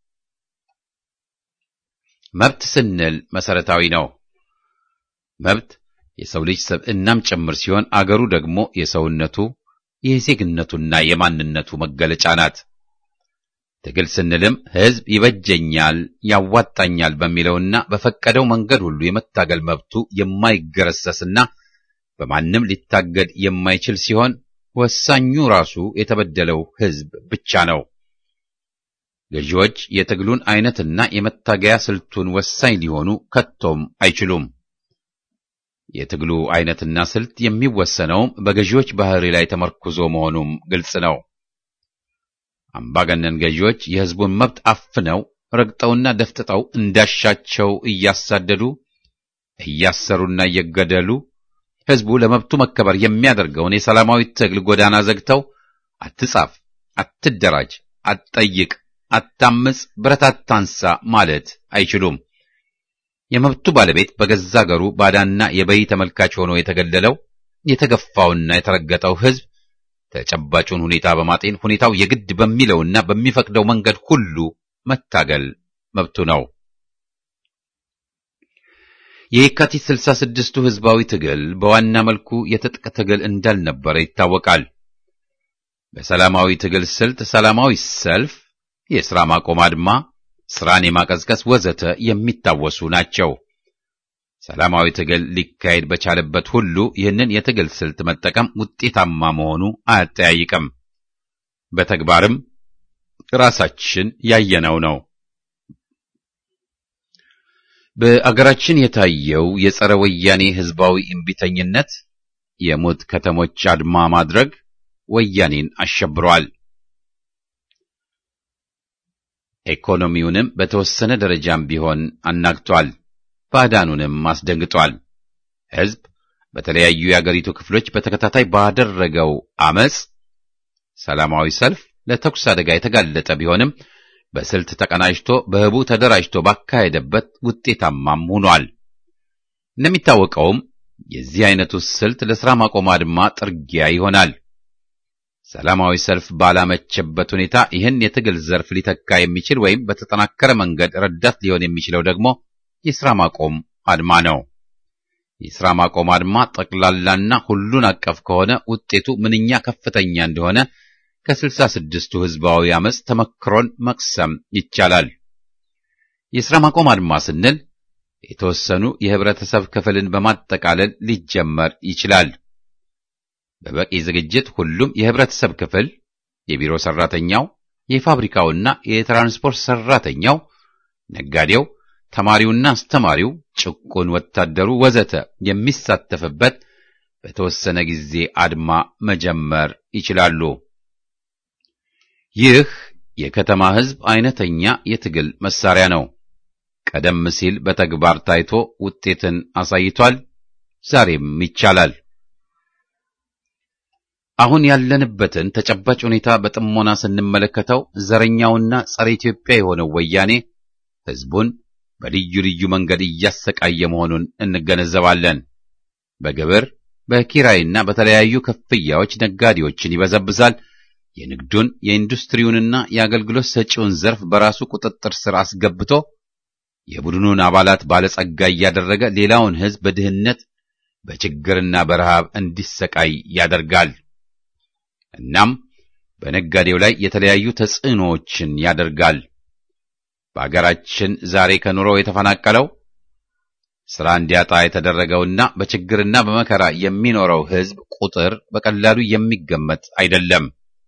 መብት ስንል መሰረታዊ ነው። መብት የሰው ልጅ ሰብዕናም ጭምር ሲሆን አገሩ ደግሞ የሰውነቱ የዜግነቱና የማንነቱ መገለጫ ናት። ትግል ስንልም ሕዝብ ይበጀኛል፣ ያዋጣኛል በሚለውና በፈቀደው መንገድ ሁሉ የመታገል መብቱ የማይገረሰስና በማንም ሊታገድ የማይችል ሲሆን ወሳኙ ራሱ የተበደለው ሕዝብ ብቻ ነው። ገዢዎች የትግሉን አይነትና የመታገያ ስልቱን ወሳኝ ሊሆኑ ከቶም አይችሉም። የትግሉ አይነትና ስልት የሚወሰነውም በገዢዎች ባህሪ ላይ ተመርኩዞ መሆኑም ግልጽ ነው። አምባገነን ገዢዎች የሕዝቡን መብት አፍነው ረግጠውና ደፍጥጠው እንዳሻቸው እያሳደዱ እያሰሩና እየገደሉ ሕዝቡ ለመብቱ መከበር የሚያደርገውን የሰላማዊ ትግል ጎዳና ዘግተው አትጻፍ፣ አትደራጅ፣ አትጠይቅ፣ አታምጽ፣ ብረት አታንሳ ማለት አይችሉም። የመብቱ ባለቤት በገዛ አገሩ ባዳና የበይ ተመልካች ሆኖ የተገደለው የተገፋውና የተረገጠው ሕዝብ ተጨባጩን ሁኔታ በማጤን ሁኔታው የግድ በሚለውና በሚፈቅደው መንገድ ሁሉ መታገል መብቱ ነው። የየካቲት ስልሳ ስድስቱ ሕዝባዊ ትግል በዋና መልኩ የትጥቅ ትግል እንዳልነበረ ይታወቃል። በሰላማዊ ትግል ስልት ሰላማዊ ሰልፍ፣ የሥራ ማቆም አድማ፣ ሥራን የማቀዝቀዝ ወዘተ የሚታወሱ ናቸው። ሰላማዊ ትግል ሊካሄድ በቻለበት ሁሉ ይህንን የትግል ስልት መጠቀም ውጤታማ መሆኑ አያጠያይቅም። በተግባርም ራሳችን ያየነው ነው። በአገራችን የታየው የጸረ ወያኔ ሕዝባዊ እምቢተኝነት፣ የሞት ከተሞች አድማ ማድረግ ወያኔን አሸብሯል። ኢኮኖሚውንም በተወሰነ ደረጃም ቢሆን አናግቷል። ባዕዳኑንም አስደንግጧል። ሕዝብ በተለያዩ የአገሪቱ ክፍሎች በተከታታይ ባደረገው አመፅ፣ ሰላማዊ ሰልፍ ለተኩስ አደጋ የተጋለጠ ቢሆንም በስልት ተቀናጅቶ በህቡ ተደራጅቶ ባካሄደበት ውጤታማም ሆኗል። እንደሚታወቀውም የዚህ አይነቱ ስልት ለሥራ ማቆም አድማ ጥርጊያ ይሆናል። ሰላማዊ ሰልፍ ባላመቸበት ሁኔታ ይህን የትግል ዘርፍ ሊተካ የሚችል ወይም በተጠናከረ መንገድ ረዳት ሊሆን የሚችለው ደግሞ የሥራ ማቆም አድማ ነው። የሥራ ማቆም አድማ ጠቅላላና ሁሉን አቀፍ ከሆነ ውጤቱ ምንኛ ከፍተኛ እንደሆነ ከስልሳ ስድስቱ ሕዝባዊ አመፅ ተመክሮን መቅሰም ይቻላል። የሥራ ማቆም አድማ ስንል የተወሰኑ የህብረተሰብ ክፍልን በማጠቃለል ሊጀመር ይችላል። በበቂ ዝግጅት ሁሉም የህብረተሰብ ክፍል የቢሮ ሰራተኛው፣ የፋብሪካውና የትራንስፖርት ሰራተኛው፣ ነጋዴው፣ ተማሪውና አስተማሪው፣ ጭቁን ወታደሩ ወዘተ የሚሳተፍበት በተወሰነ ጊዜ አድማ መጀመር ይችላሉ። ይህ የከተማ ሕዝብ አይነተኛ የትግል መሳሪያ ነው። ቀደም ሲል በተግባር ታይቶ ውጤትን አሳይቷል። ዛሬም ይቻላል። አሁን ያለንበትን ተጨባጭ ሁኔታ በጥሞና ስንመለከተው ዘረኛውና ጸረ ኢትዮጵያ የሆነው ወያኔ ሕዝቡን በልዩ ልዩ መንገድ እያሰቃየ መሆኑን እንገነዘባለን። በግብር በኪራይና በተለያዩ ክፍያዎች ነጋዴዎችን ይበዘብዛል። የንግዱን የኢንዱስትሪውንና የአገልግሎት ሰጪውን ዘርፍ በራሱ ቁጥጥር ስር አስገብቶ የቡድኑን አባላት ባለጸጋ እያደረገ ሌላውን ሕዝብ በድህነት በችግርና በረሃብ እንዲሰቃይ ያደርጋል። እናም በነጋዴው ላይ የተለያዩ ተጽዕኖዎችን ያደርጋል። በአገራችን ዛሬ ከኑሮው የተፈናቀለው ሥራ እንዲያጣ የተደረገውና በችግርና በመከራ የሚኖረው ሕዝብ ቁጥር በቀላሉ የሚገመት አይደለም።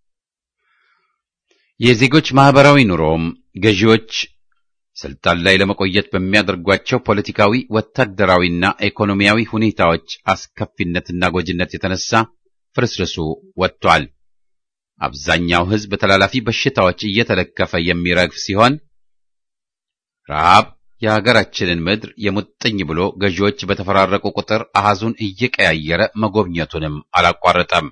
የዜጎች ማህበራዊ ኑሮም ገዢዎች ስልጣን ላይ ለመቆየት በሚያደርጓቸው ፖለቲካዊ፣ ወታደራዊና ኢኮኖሚያዊ ሁኔታዎች አስከፊነትና ጎጂነት የተነሳ ፍርስርሱ ወጥቷል። አብዛኛው ሕዝብ በተላላፊ በሽታዎች እየተለከፈ የሚረግፍ ሲሆን ረሃብ የሀገራችንን ምድር የሙጥኝ ብሎ ገዢዎች በተፈራረቁ ቁጥር አሃዙን እየቀያየረ መጎብኘቱንም አላቋረጠም።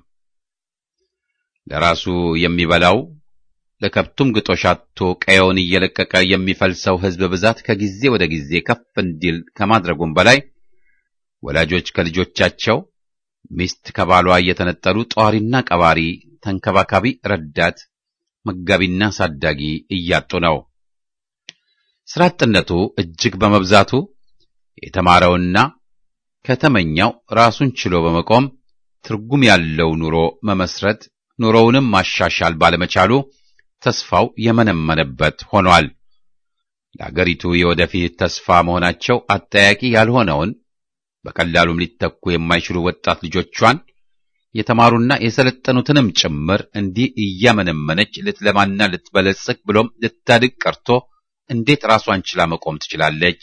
ለራሱ የሚበላው ለከብቱም ግጦሽ አጥቶ ቀየውን እየለቀቀ የሚፈልሰው ሕዝብ ብዛት ከጊዜ ወደ ጊዜ ከፍ እንዲል ከማድረጉም በላይ ወላጆች ከልጆቻቸው፣ ሚስት ከባሏ እየተነጠሉ ጧሪና ቀባሪ፣ ተንከባካቢ፣ ረዳት፣ መጋቢና ሳዳጊ እያጡ ነው። ስራ አጥነቱ እጅግ በመብዛቱ የተማረውና ከተመኛው ራሱን ችሎ በመቆም ትርጉም ያለው ኑሮ መመስረት ኑሮውንም ማሻሻል ባለመቻሉ ተስፋው የመነመነበት ሆኗል። ለአገሪቱ የወደፊት ተስፋ መሆናቸው አጠያቂ ያልሆነውን በቀላሉም ሊተኩ የማይችሉ ወጣት ልጆቿን የተማሩና የሰለጠኑትንም ጭምር እንዲህ እያመነመነች ልትለማና ልትበለጽግ ብሎም ልታድግ ቀርቶ እንዴት ራሷን ችላ መቆም ትችላለች?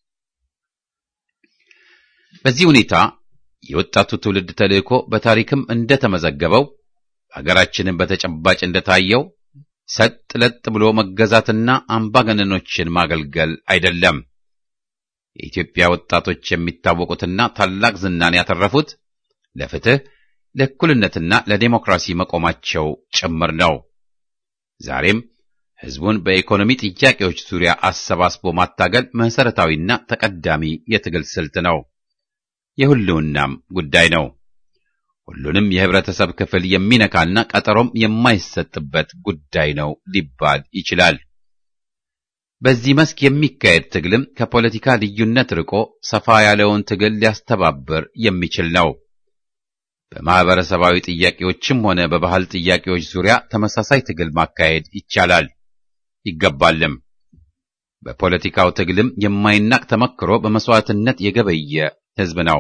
በዚህ ሁኔታ የወጣቱ ትውልድ ተልእኮ በታሪክም እንደተመዘገበው ሀገራችንን በተጨባጭ እንደታየው ሰጥ ለጥ ብሎ መገዛትና አምባገነኖችን ማገልገል አይደለም። የኢትዮጵያ ወጣቶች የሚታወቁትና ታላቅ ዝናን ያተረፉት ለፍትህ፣ ለእኩልነትና ለዴሞክራሲ መቆማቸው ጭምር ነው። ዛሬም ሕዝቡን በኢኮኖሚ ጥያቄዎች ዙሪያ አሰባስቦ ማታገል መሠረታዊና ተቀዳሚ የትግል ስልት ነው። የሁሉናም ጉዳይ ነው። ሁሉንም የህብረተሰብ ክፍል የሚነካና ቀጠሮም የማይሰጥበት ጉዳይ ነው ሊባል ይችላል። በዚህ መስክ የሚካሄድ ትግልም ከፖለቲካ ልዩነት ርቆ ሰፋ ያለውን ትግል ሊያስተባብር የሚችል ነው። በማህበረሰባዊ ጥያቄዎችም ሆነ በባህል ጥያቄዎች ዙሪያ ተመሳሳይ ትግል ማካሄድ ይቻላል ይገባልም። በፖለቲካው ትግልም የማይናቅ ተመክሮ በመስዋዕትነት የገበየ ህዝብ ነው።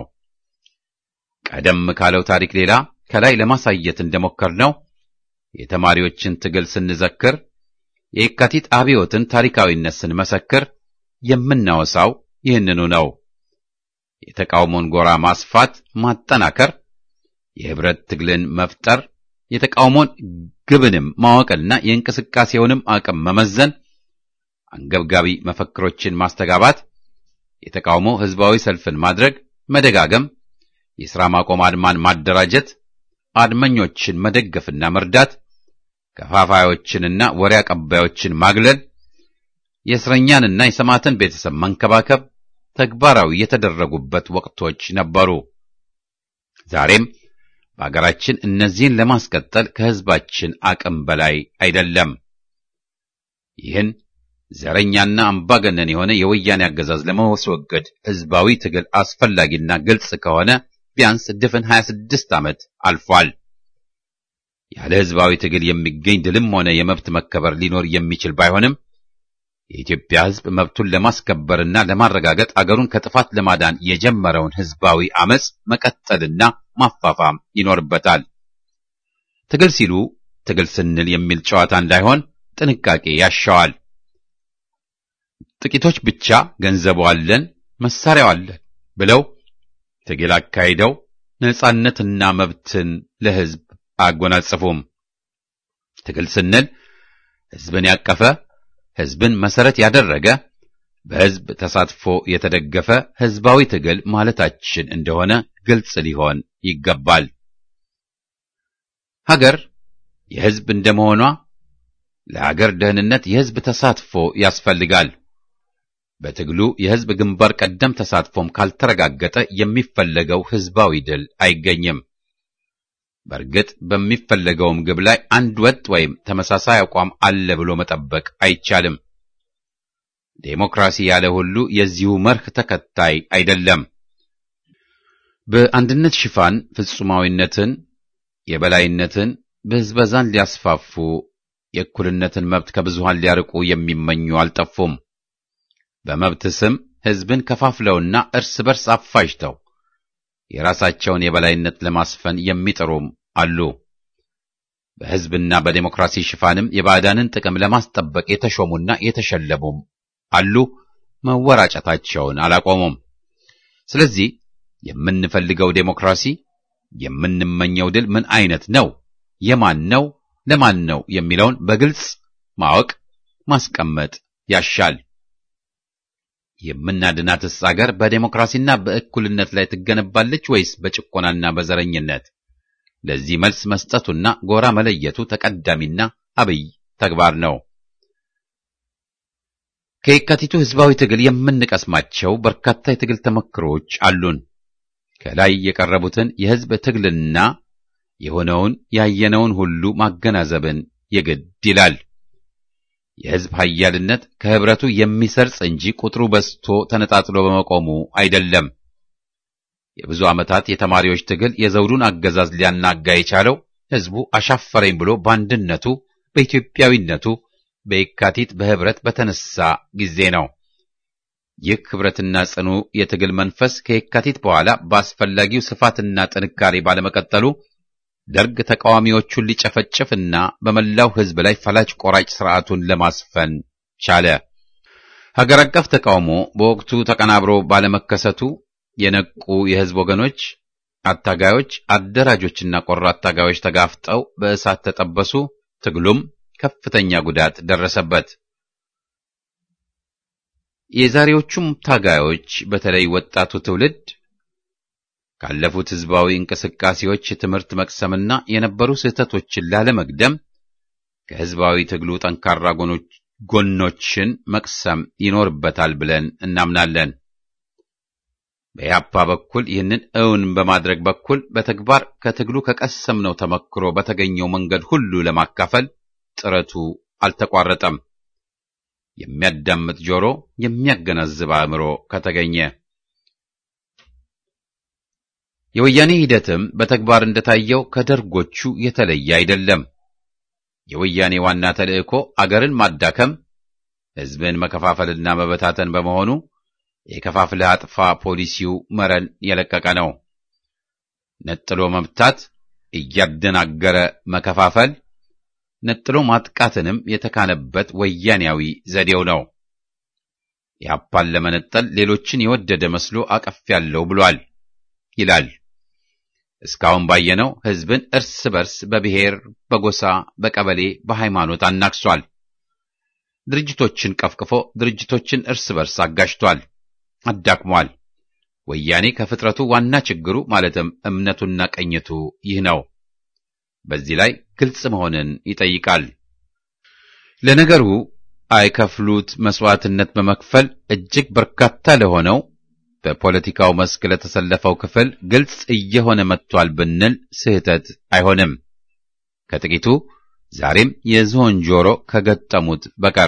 ቀደም ካለው ታሪክ ሌላ ከላይ ለማሳየት እንደሞከርነው የተማሪዎችን ትግል ስንዘክር፣ የየካቲት አብዮትን ታሪካዊነት ስንመሰክር የምናወሳው ይህንኑ ነው። የተቃውሞን ጎራ ማስፋት፣ ማጠናከር፣ የህብረት ትግልን መፍጠር፣ የተቃውሞን ግብንም ማወቅና የእንቅስቃሴውንም አቅም መመዘን፣ አንገብጋቢ መፈክሮችን ማስተጋባት፣ የተቃውሞ ህዝባዊ ሰልፍን ማድረግ፣ መደጋገም የሥራ ማቆም አድማን ማደራጀት፣ አድመኞችን መደገፍና መርዳት፣ ከፋፋዮችንና ወሬ አቀባዮችን ማግለል፣ የእስረኛንና የሰማዕትን ቤተሰብ መንከባከብ ተግባራዊ የተደረጉበት ወቅቶች ነበሩ። ዛሬም በአገራችን እነዚህን ለማስቀጠል ከሕዝባችን አቅም በላይ አይደለም። ይህን ዘረኛና አምባገነን የሆነ የወያኔ አገዛዝ ለማስወገድ ሕዝባዊ ትግል አስፈላጊና ግልጽ ከሆነ ቢያንስ ድፍን 26 ዓመት አልፏል። ያለ ሕዝባዊ ትግል የሚገኝ ድልም ሆነ የመብት መከበር ሊኖር የሚችል ባይሆንም የኢትዮጵያ ሕዝብ መብቱን ለማስከበርና ለማረጋገጥ አገሩን ከጥፋት ለማዳን የጀመረውን ሕዝባዊ አመጽ መቀጠልና ማፋፋም ይኖርበታል። ትግል ሲሉ ትግል ስንል የሚል ጨዋታ እንዳይሆን ጥንቃቄ ያሻዋል። ጥቂቶች ብቻ ገንዘቡ አለን፣ መሳሪያው አለን ብለው ትግል አካሂደው ነጻነትና መብትን ለሕዝብ አያጎናጽፉም። ትግል ስንል ሕዝብን ያቀፈ፣ ሕዝብን መሰረት ያደረገ፣ በሕዝብ ተሳትፎ የተደገፈ ሕዝባዊ ትግል ማለታችን እንደሆነ ግልጽ ሊሆን ይገባል። ሀገር የሕዝብ እንደመሆኗ ለሀገር ደህንነት የሕዝብ ተሳትፎ ያስፈልጋል። በትግሉ የሕዝብ ግንባር ቀደም ተሳትፎም ካልተረጋገጠ የሚፈለገው ሕዝባዊ ድል አይገኝም። በእርግጥ በሚፈለገውም ግብ ላይ አንድ ወጥ ወይም ተመሳሳይ አቋም አለ ብሎ መጠበቅ አይቻልም። ዴሞክራሲ ያለ ሁሉ የዚሁ መርህ ተከታይ አይደለም። በአንድነት ሽፋን ፍጹማዊነትን፣ የበላይነትን፣ ብዝበዛን ሊያስፋፉ የእኩልነትን መብት ከብዙሃን ሊያርቁ የሚመኙ አልጠፉም። በመብት ስም ሕዝብን ከፋፍለውና እርስ በርስ አፋጅተው የራሳቸውን የበላይነት ለማስፈን የሚጥሩም አሉ። በሕዝብና በዴሞክራሲ ሽፋንም የባዕዳንን ጥቅም ለማስጠበቅ የተሾሙና የተሸለሙም አሉ። መወራጨታቸውን አላቆሙም። ስለዚህ የምንፈልገው ዴሞክራሲ፣ የምንመኘው ድል ምን አይነት ነው፣ የማን ነው፣ ለማን ነው የሚለውን በግልጽ ማወቅ ማስቀመጥ ያሻል። የምናድናትስ አገር በዴሞክራሲና በእኩልነት ላይ ትገነባለች ወይስ በጭቆናና በዘረኝነት? ለዚህ መልስ መስጠቱና ጎራ መለየቱ ተቀዳሚና አብይ ተግባር ነው። ከየካቲቱ ሕዝባዊ ትግል የምንቀስማቸው በርካታ የትግል ተመክሮች አሉን። ከላይ የቀረቡትን የሕዝብ ትግልና የሆነውን ያየነውን ሁሉ ማገናዘብን የግድ ይላል። የሕዝብ ኃያልነት ከህብረቱ የሚሰርጽ እንጂ ቁጥሩ በዝቶ ተነጣጥሎ በመቆሙ አይደለም። የብዙ ዓመታት የተማሪዎች ትግል የዘውዱን አገዛዝ ሊያናጋ የቻለው ሕዝቡ አሻፈረኝ ብሎ በአንድነቱ በኢትዮጵያዊነቱ በየካቲት በህብረት በተነሳ ጊዜ ነው። ይህ ህብረትና ጽኑ የትግል መንፈስ ከየካቲት በኋላ በአስፈላጊው ስፋትና ጥንካሬ ባለመቀጠሉ ደርግ ተቃዋሚዎቹን ሊጨፈጭፍና በመላው ሕዝብ ላይ ፈላጭ ቆራጭ ስርዓቱን ለማስፈን ቻለ። ሀገር አቀፍ ተቃውሞ በወቅቱ ተቀናብሮ ባለመከሰቱ የነቁ የሕዝብ ወገኖች፣ አታጋዮች፣ አደራጆችና ቆራጥ ታጋዮች ተጋፍጠው በእሳት ተጠበሱ። ትግሉም ከፍተኛ ጉዳት ደረሰበት። የዛሬዎቹም ታጋዮች በተለይ ወጣቱ ትውልድ ካለፉት ህዝባዊ እንቅስቃሴዎች ትምህርት መቅሰምና የነበሩ ስህተቶችን ላለመግደም ከህዝባዊ ትግሉ ጠንካራ ጎኖችን መቅሰም ይኖርበታል ብለን እናምናለን። በያፓ በኩል ይህንን እውን በማድረግ በኩል በተግባር ከትግሉ ከቀሰምነው ተመክሮ በተገኘው መንገድ ሁሉ ለማካፈል ጥረቱ አልተቋረጠም። የሚያዳምጥ ጆሮ፣ የሚያገናዝብ አእምሮ ከተገኘ የወያኔ ሂደትም በተግባር እንደታየው ከደርጎቹ የተለየ አይደለም። የወያኔ ዋና ተልእኮ አገርን ማዳከም፣ ህዝብን መከፋፈልና መበታተን በመሆኑ የከፋፍለህ አጥፋ ፖሊሲው መረን የለቀቀ ነው። ነጥሎ መምታት፣ እያደናገረ መከፋፈል፣ ነጥሎ ማጥቃትንም የተካነበት ወያኔያዊ ዘዴው ነው። ያፓን ለመነጠል ሌሎችን የወደደ መስሎ አቀፍ ያለው ብሏል ይላል። እስካሁን ባየነው ህዝብን እርስ በርስ በብሔር፣ በጎሳ፣ በቀበሌ፣ በሃይማኖት አናክሷል። ድርጅቶችን ቀፍቅፎ ድርጅቶችን እርስ በርስ አጋጭቷል፣ አዳክሟል። ወያኔ ከፍጥረቱ ዋና ችግሩ ማለትም እምነቱና ቀኝቱ ይህ ነው። በዚህ ላይ ግልጽ መሆንን ይጠይቃል። ለነገሩ አይከፍሉት መስዋዕትነት በመክፈል እጅግ በርካታ ለሆነው በፖለቲካው መስክ ለተሰለፈው ክፍል ግልጽ እየሆነ መጥቷል ብንል ስህተት አይሆንም። ከጥቂቱ ዛሬም የዝሆን ጆሮ ከገጠሙት በቀር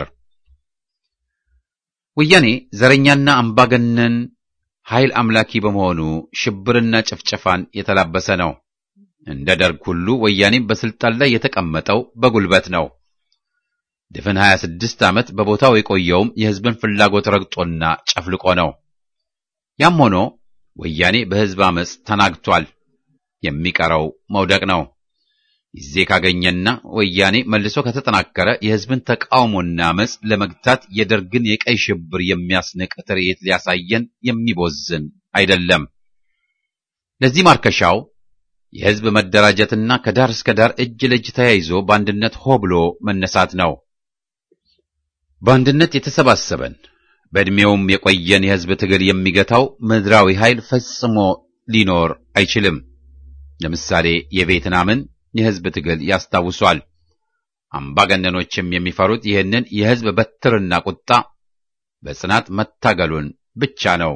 ወያኔ ዘረኛና አምባገነን ኃይል አምላኪ በመሆኑ ሽብርና ጭፍጨፋን የተላበሰ ነው። እንደ ደርግ ሁሉ ወያኔም በስልጣን ላይ የተቀመጠው በጉልበት ነው። ድፍን 26 ዓመት በቦታው የቆየውም የሕዝብን ፍላጎት ረግጦና ጨፍልቆ ነው። ያም ሆኖ ወያኔ በሕዝብ አመፅ ተናግቷል። የሚቀረው መውደቅ ነው። ጊዜ ካገኘና ወያኔ መልሶ ከተጠናከረ የሕዝብን ተቃውሞና አመፅ ለመግታት የደርግን የቀይ ሽብር የሚያስንቅ ትርኢት ሊያሳየን የሚቦዝን አይደለም። ለዚህ ማርከሻው የሕዝብ መደራጀትና ከዳር እስከ ዳር እጅ ለእጅ ተያይዞ በአንድነት ሆ ብሎ መነሳት ነው። በአንድነት የተሰባሰበን በዕድሜውም የቆየን የሕዝብ ትግል የሚገታው ምድራዊ ኃይል ፈጽሞ ሊኖር አይችልም። ለምሳሌ የቬትናምን የሕዝብ ትግል ያስታውሷል። አምባገነኖችም የሚፈሩት ይህንን የሕዝብ በትርና ቁጣ በጽናት መታገሉን ብቻ ነው።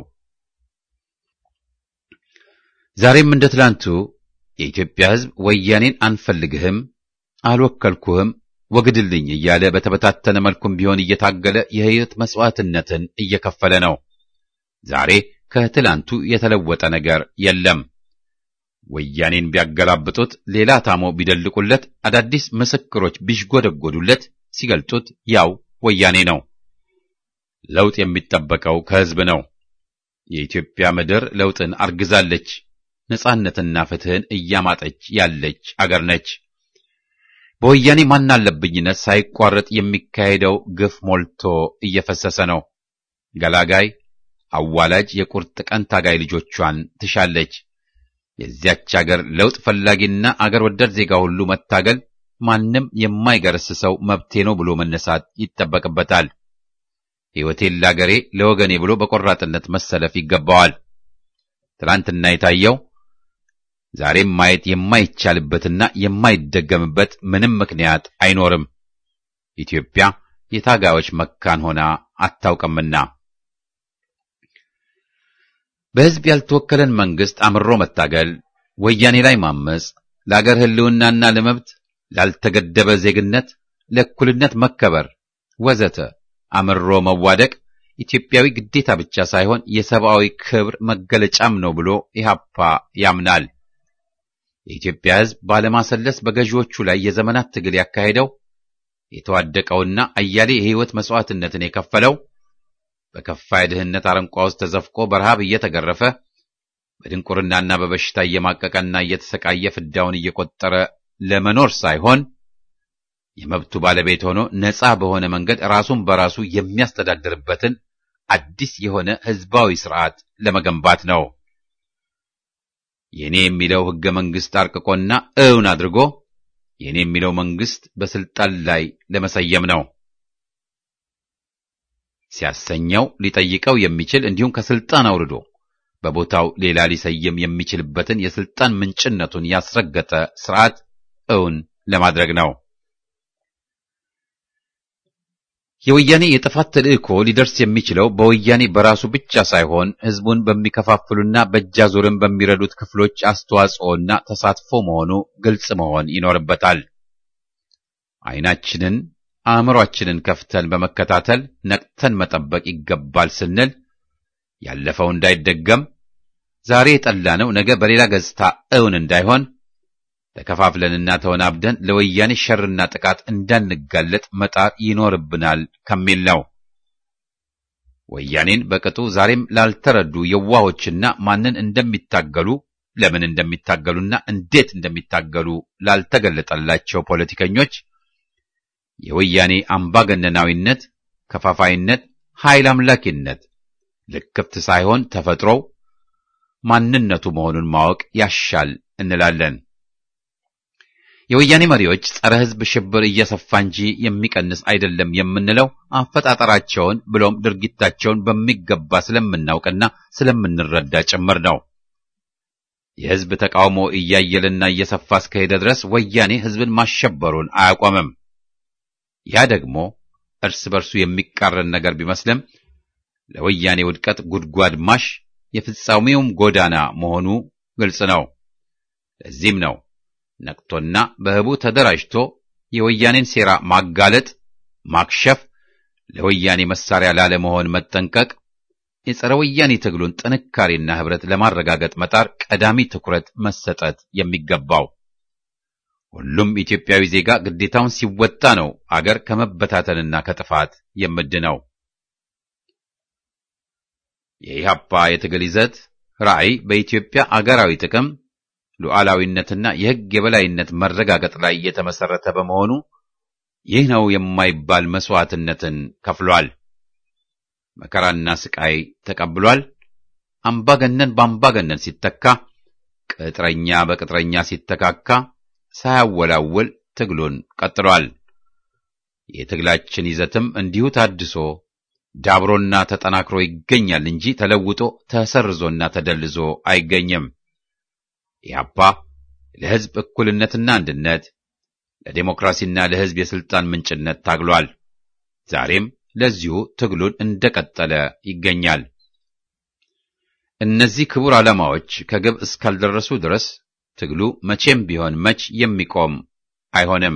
ዛሬም እንደ ትላንቱ የኢትዮጵያ ሕዝብ ወያኔን አንፈልግህም፣ አልወከልኩህም፣ ወግድልኝ እያለ በተበታተነ መልኩም ቢሆን እየታገለ የሕይወት መሥዋዕትነትን እየከፈለ ነው። ዛሬ ከትላንቱ የተለወጠ ነገር የለም። ወያኔን ቢያገላብጡት፣ ሌላ ታሞ ቢደልቁለት፣ አዳዲስ ምስክሮች ቢሽጎደጎዱለት፣ ሲገልጡት ያው ወያኔ ነው። ለውጥ የሚጠበቀው ከሕዝብ ነው። የኢትዮጵያ ምድር ለውጥን አርግዛለች። ነጻነትና ፍትሕን እያማጠች ያለች አገር ነች። በወያኔ ማናለብኝነት ሳይቋረጥ የሚካሄደው ግፍ ሞልቶ እየፈሰሰ ነው። ገላጋይ አዋላጅ የቁርጥ ቀን ታጋይ ልጆቿን ትሻለች። የዚያች አገር ለውጥ ፈላጊና አገር ወዳድ ዜጋ ሁሉ መታገል፣ ማንም የማይገረስሰው መብቴ ነው ብሎ መነሳት ይጠበቅበታል። ሕይወቴን ለአገሬ ለወገኔ ብሎ በቆራጥነት መሰለፍ ይገባዋል። ትናንትና የታየው ዛሬም ማየት የማይቻልበትና የማይደገምበት ምንም ምክንያት አይኖርም። ኢትዮጵያ የታጋዮች መካን ሆና አታውቅምና በሕዝብ ያልተወከለን መንግሥት አምሮ መታገል፣ ወያኔ ላይ ማመፅ፣ ለአገር ሕልውናና ለመብት ላልተገደበ ዜግነት፣ ለእኩልነት መከበር ወዘተ አምሮ መዋደቅ ኢትዮጵያዊ ግዴታ ብቻ ሳይሆን የሰብአዊ ክብር መገለጫም ነው ብሎ ኢህአፓ ያምናል። የኢትዮጵያ ሕዝብ ባለማሰለስ በገዢዎቹ ላይ የዘመናት ትግል ያካሄደው የተዋደቀውና አያሌ የሕይወት መሥዋዕትነትን የከፈለው በከፋ የድህነት አረንቋ ውስጥ ተዘፍቆ በረሃብ እየተገረፈ በድንቁርናና በበሽታ እየማቀቀና እየተሰቃየ ፍዳውን እየቆጠረ ለመኖር ሳይሆን የመብቱ ባለቤት ሆኖ ነፃ በሆነ መንገድ ራሱን በራሱ የሚያስተዳድርበትን አዲስ የሆነ ሕዝባዊ ስርዓት ለመገንባት ነው። የኔ የሚለው ሕገ መንግሥት አርቅቆና እውን አድርጎ የኔ የሚለው መንግሥት በስልጣን ላይ ለመሰየም ነው። ሲያሰኘው ሊጠይቀው የሚችል እንዲሁም ከስልጣን አውርዶ በቦታው ሌላ ሊሰየም የሚችልበትን የስልጣን ምንጭነቱን ያስረገጠ ስርዓት እውን ለማድረግ ነው። የወያኔ የጥፋት ተልእኮ ሊደርስ የሚችለው በወያኔ በራሱ ብቻ ሳይሆን ሕዝቡን በሚከፋፍሉና በእጃዙርን በሚረዱት ክፍሎች አስተዋጽኦና ተሳትፎ መሆኑ ግልጽ መሆን ይኖርበታል። ዓይናችንን አእምሮአችንን ከፍተን በመከታተል ነቅተን መጠበቅ ይገባል ስንል ያለፈው እንዳይደገም ዛሬ የጠላነው ነገ በሌላ ገጽታ እውን እንዳይሆን ተከፋፍለንና ተወናብደን ለወያኔ ሸርና ጥቃት እንዳንጋለጥ መጣር ይኖርብናል ከሚል ነው። ወያኔን በቅጡ ዛሬም ላልተረዱ የዋሆችና ማንን እንደሚታገሉ ለምን እንደሚታገሉና እንዴት እንደሚታገሉ ላልተገለጠላቸው ፖለቲከኞች የወያኔ አምባገነናዊነት፣ ከፋፋይነት፣ ኃይል አምላኪነት ልክፍት ሳይሆን ተፈጥሮው ማንነቱ መሆኑን ማወቅ ያሻል እንላለን። የወያኔ መሪዎች ጸረ ሕዝብ ሽብር እየሰፋ እንጂ የሚቀንስ አይደለም የምንለው አፈጣጠራቸውን ብሎም ድርጊታቸውን በሚገባ ስለምናውቅና ስለምንረዳ ጭምር ነው። የሕዝብ ተቃውሞ እያየልና እየሰፋ እስከሄደ ድረስ ወያኔ ሕዝብን ማሸበሩን አያቆምም። ያ ደግሞ እርስ በርሱ የሚቃረን ነገር ቢመስልም ለወያኔ ውድቀት ጉድጓድ ማሽ የፍጻሜውም ጎዳና መሆኑ ግልጽ ነው። ለዚህም ነው ነቅቶና በህቡ ተደራጅቶ የወያኔን ሴራ ማጋለጥ፣ ማክሸፍ፣ ለወያኔ መሳሪያ ላለመሆን መጠንቀቅ፣ የጸረ ወያኔ ትግሉን ጥንካሬና ህብረት ለማረጋገጥ መጣር ቀዳሚ ትኩረት መሰጠት የሚገባው። ሁሉም ኢትዮጵያዊ ዜጋ ግዴታውን ሲወጣ ነው አገር ከመበታተንና ከጥፋት የምድነው። የኢህአፓ የትግል ይዘት ራዕይ በኢትዮጵያ አገራዊ ጥቅም ሉዓላዊነትና የሕግ የበላይነት መረጋገጥ ላይ የተመሰረተ በመሆኑ ይህ ነው የማይባል መስዋዕትነትን ከፍሏል። መከራና ስቃይ ተቀብሏል። አምባገነን በአምባገነን ሲተካ፣ ቅጥረኛ በቅጥረኛ ሲተካካ ሳያወላውል ትግሉን ቀጥሏል። የትግላችን ይዘትም እንዲሁ ታድሶ ዳብሮና ተጠናክሮ ይገኛል እንጂ ተለውጦ ተሰርዞና ተደልዞ አይገኝም። ኢህአፓ ለሕዝብ እኩልነትና አንድነት፣ ለዴሞክራሲና ለሕዝብ የሥልጣን ምንጭነት ታግሏል። ዛሬም ለዚሁ ትግሉን እንደቀጠለ ይገኛል። እነዚህ ክቡር ዓላማዎች ከግብ እስካልደረሱ ድረስ ትግሉ መቼም ቢሆን መች የሚቆም አይሆንም።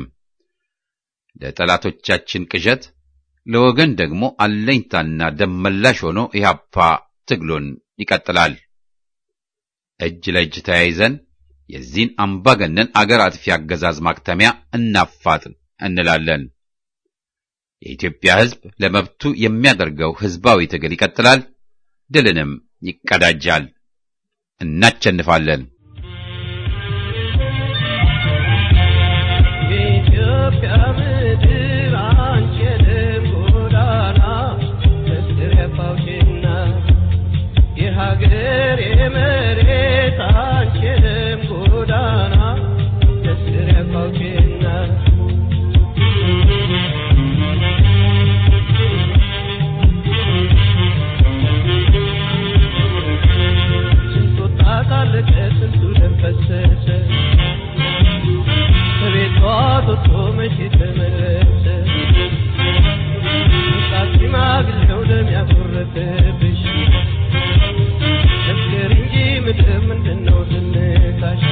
ለጠላቶቻችን ቅዠት፣ ለወገን ደግሞ አለኝታና ደመላሽ ሆኖ ኢህአፓ ትግሉን ይቀጥላል። እጅ ለእጅ ተያይዘን የዚህን አምባገነን አገር አጥፊ አገዛዝ ማክተሚያ እናፋጥን እንላለን። የኢትዮጵያ ሕዝብ ለመብቱ የሚያደርገው ሕዝባዊ ትግል ይቀጥላል፣ ድልንም ይቀዳጃል። እናቸንፋለን። የኢትዮጵያ ምድር አንቺ የደም ጎዳና መስሪያ ፋውሽና የሀገር የመሬት አንቺ የደም ጎዳና መስሪያ ፋውሽና ስንቱ ወጣት አለቀ ስንቱ ደም ፈሰሰ ከቤቷ ወጥቶ መቼ ተመለሰ? ወጣት ሽማግሌው ደም ያጎረፈብሽ መስክር እንጂ ምድር ምንድነው ዝምታሽ?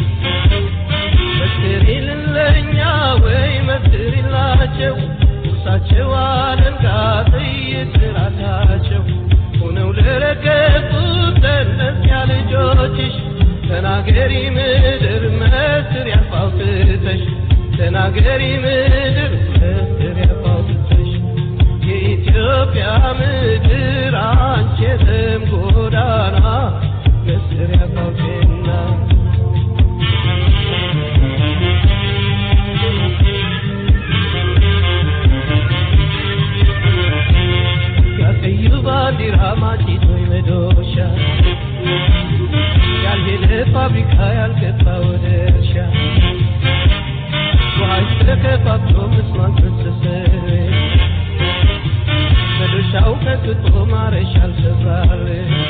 መስክሪልን ለእኛ ወይ መስክሪላቸው እርሳቸው አለንጋ ጥይት ራሳቸው ሆነው ለረገጡት ለእነዚያ ልጆችሽ ተናገሪ ምድር መስር ያፋውትተሽ ተናገሪ ምድር መስር ያፋውትተሽ የኢትዮጵያ ምድር አንቺ የደም ጎዳና መስር ያፋውቴና ያቀዩ ባንዲራ ማጭቶ መዶሻ ያልሄደ ፋብሪካ ያልገባ ወደ እርሻ ውሃሽ ተከፋፍሎ ምስማን ፈሰሰ መዶሻው ቀጥቶ ማረሻ አልሰራል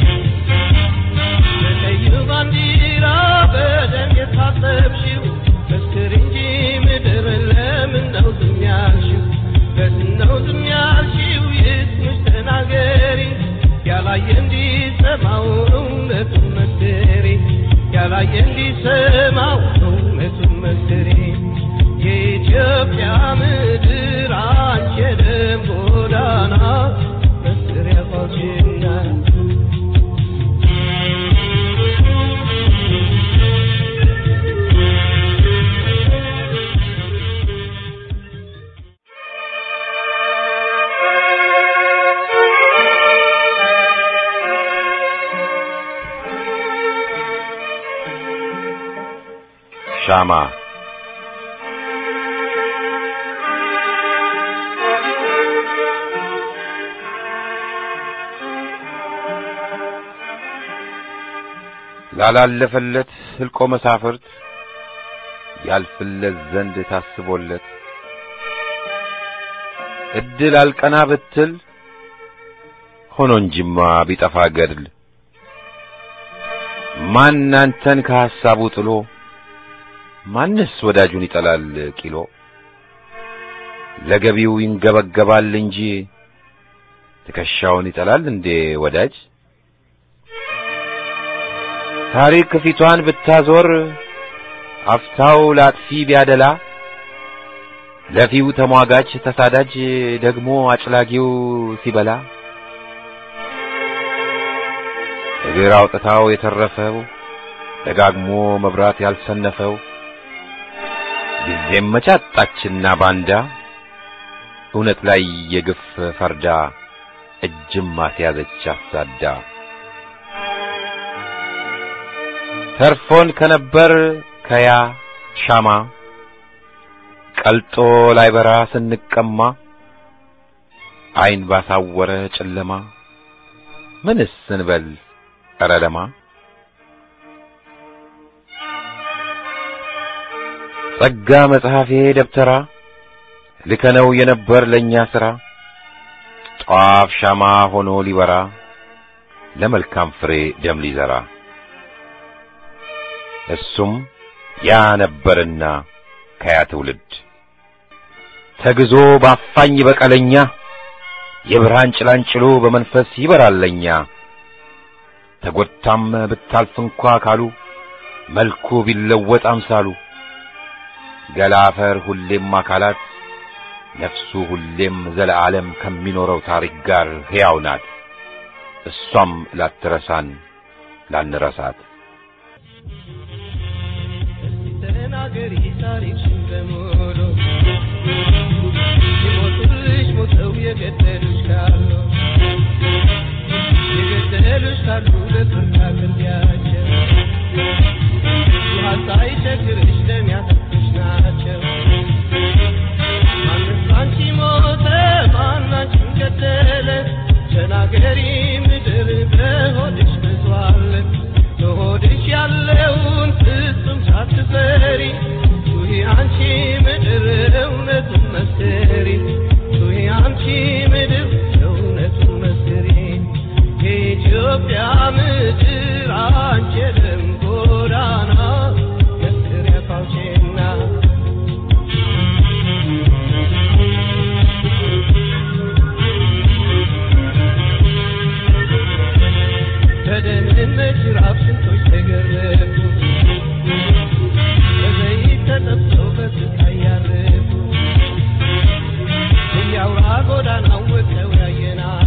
በቀዩ ባንዲራ በደም የታጠብሽው መስክር እንጂ ምድር ለምን ነው ዝም ያልሽው ለምን ነው ዝም ያልሽው ይስምሽ ተናገሪ ያላየ እንዲሰማው እውነቱን መስክሪ ያላየ እንዲሰማው እውነቱን መስክሪ የኢትዮጵያ ምድር አንቺ የደም ጎዳና መስሪያ ፋውችና ሻማ ላላለፈለት ህልቆ መሳፍርት ያልፍለት ዘንድ ታስቦለት እድል አልቀና ብትል ሆኖ እንጂማ ቢጠፋ ገድል ማን አንተን ከሐሳቡ ጥሎ ማንስ ወዳጁን ይጠላል ቂሎ ለገቢው ይንገበገባል እንጂ ትከሻውን ይጠላል እንዴ ወዳጅ ታሪክ ፊቷን ብታዞር አፍታው ላጥፊ ቢያደላ ለፊው ተሟጋች ተሳዳጅ ደግሞ አጭላጊው ሲበላ እግር አውጥታው የተረፈው ደጋግሞ መብራት ያልሰነፈው ጊዜም መቻጣችና ባንዳ እውነት ላይ የግፍ ፈርዳ እጅም ማስያዘች አሳዳ ተርፎን ከነበር ከያ ሻማ ቀልጦ ላይ በራ ስንቀማ አይን ባሳወረ ጨለማ ምንስ እንበል ኧረ ለማ ጸጋ መጽሐፌ ደብተራ ልከነው የነበር ለእኛ ሥራ ጧፍ ሻማ ሆኖ ሊበራ ለመልካም ፍሬ ደም ሊዘራ እሱም ያ ነበርና ከያ ትውልድ ተግዞ ባፋኝ በቀለኛ የብርሃን ጭላንጭሎ በመንፈስ ይበራለኛ ተጎድታም ብታልፍ እንኳ ካሉ መልኩ ቢለወጥ አምሳሉ ገላ አፈር ሁሌም አካላት ነፍሱ ሁሌም ዘለዓለም ከሚኖረው ታሪክ ጋር ሕያው ናት። እሷም ላትረሳን ላንረሳት ተናገሪ ታሪክሽን በሙሉ ሲሞቱልሽ ሞተው የገደሉሽ ካሉ የገደሉሽ ካሉ ለፍርድ አቅርቢያቸው ውሃ ሳይቸግርሽ ደም ያጠጡሽ ናቸው ማንስ ባንቺ ሞተ ማን አንቺን ገደለ ተናገሪ ምድር በሆድሽ ብዙአለ በሆድሽ ያለውን ፍጹም ሳትፈሪ ጩኺ አንቺ ምድር እውነቱን መስክሪ ጩኺ አንቺ ምድር እውነቱን መስክሪ የኢትዮጵያ ምድር አንቺ የደም ጎዳና መስክሪ አፋውቼና በደህንነት ጅራፍ ስንቶች ተገረፉ በዘይት ተጠብሰው በስቃይ ያረፉ እያውራ ጎዳናው ወጥተው ያየናቸው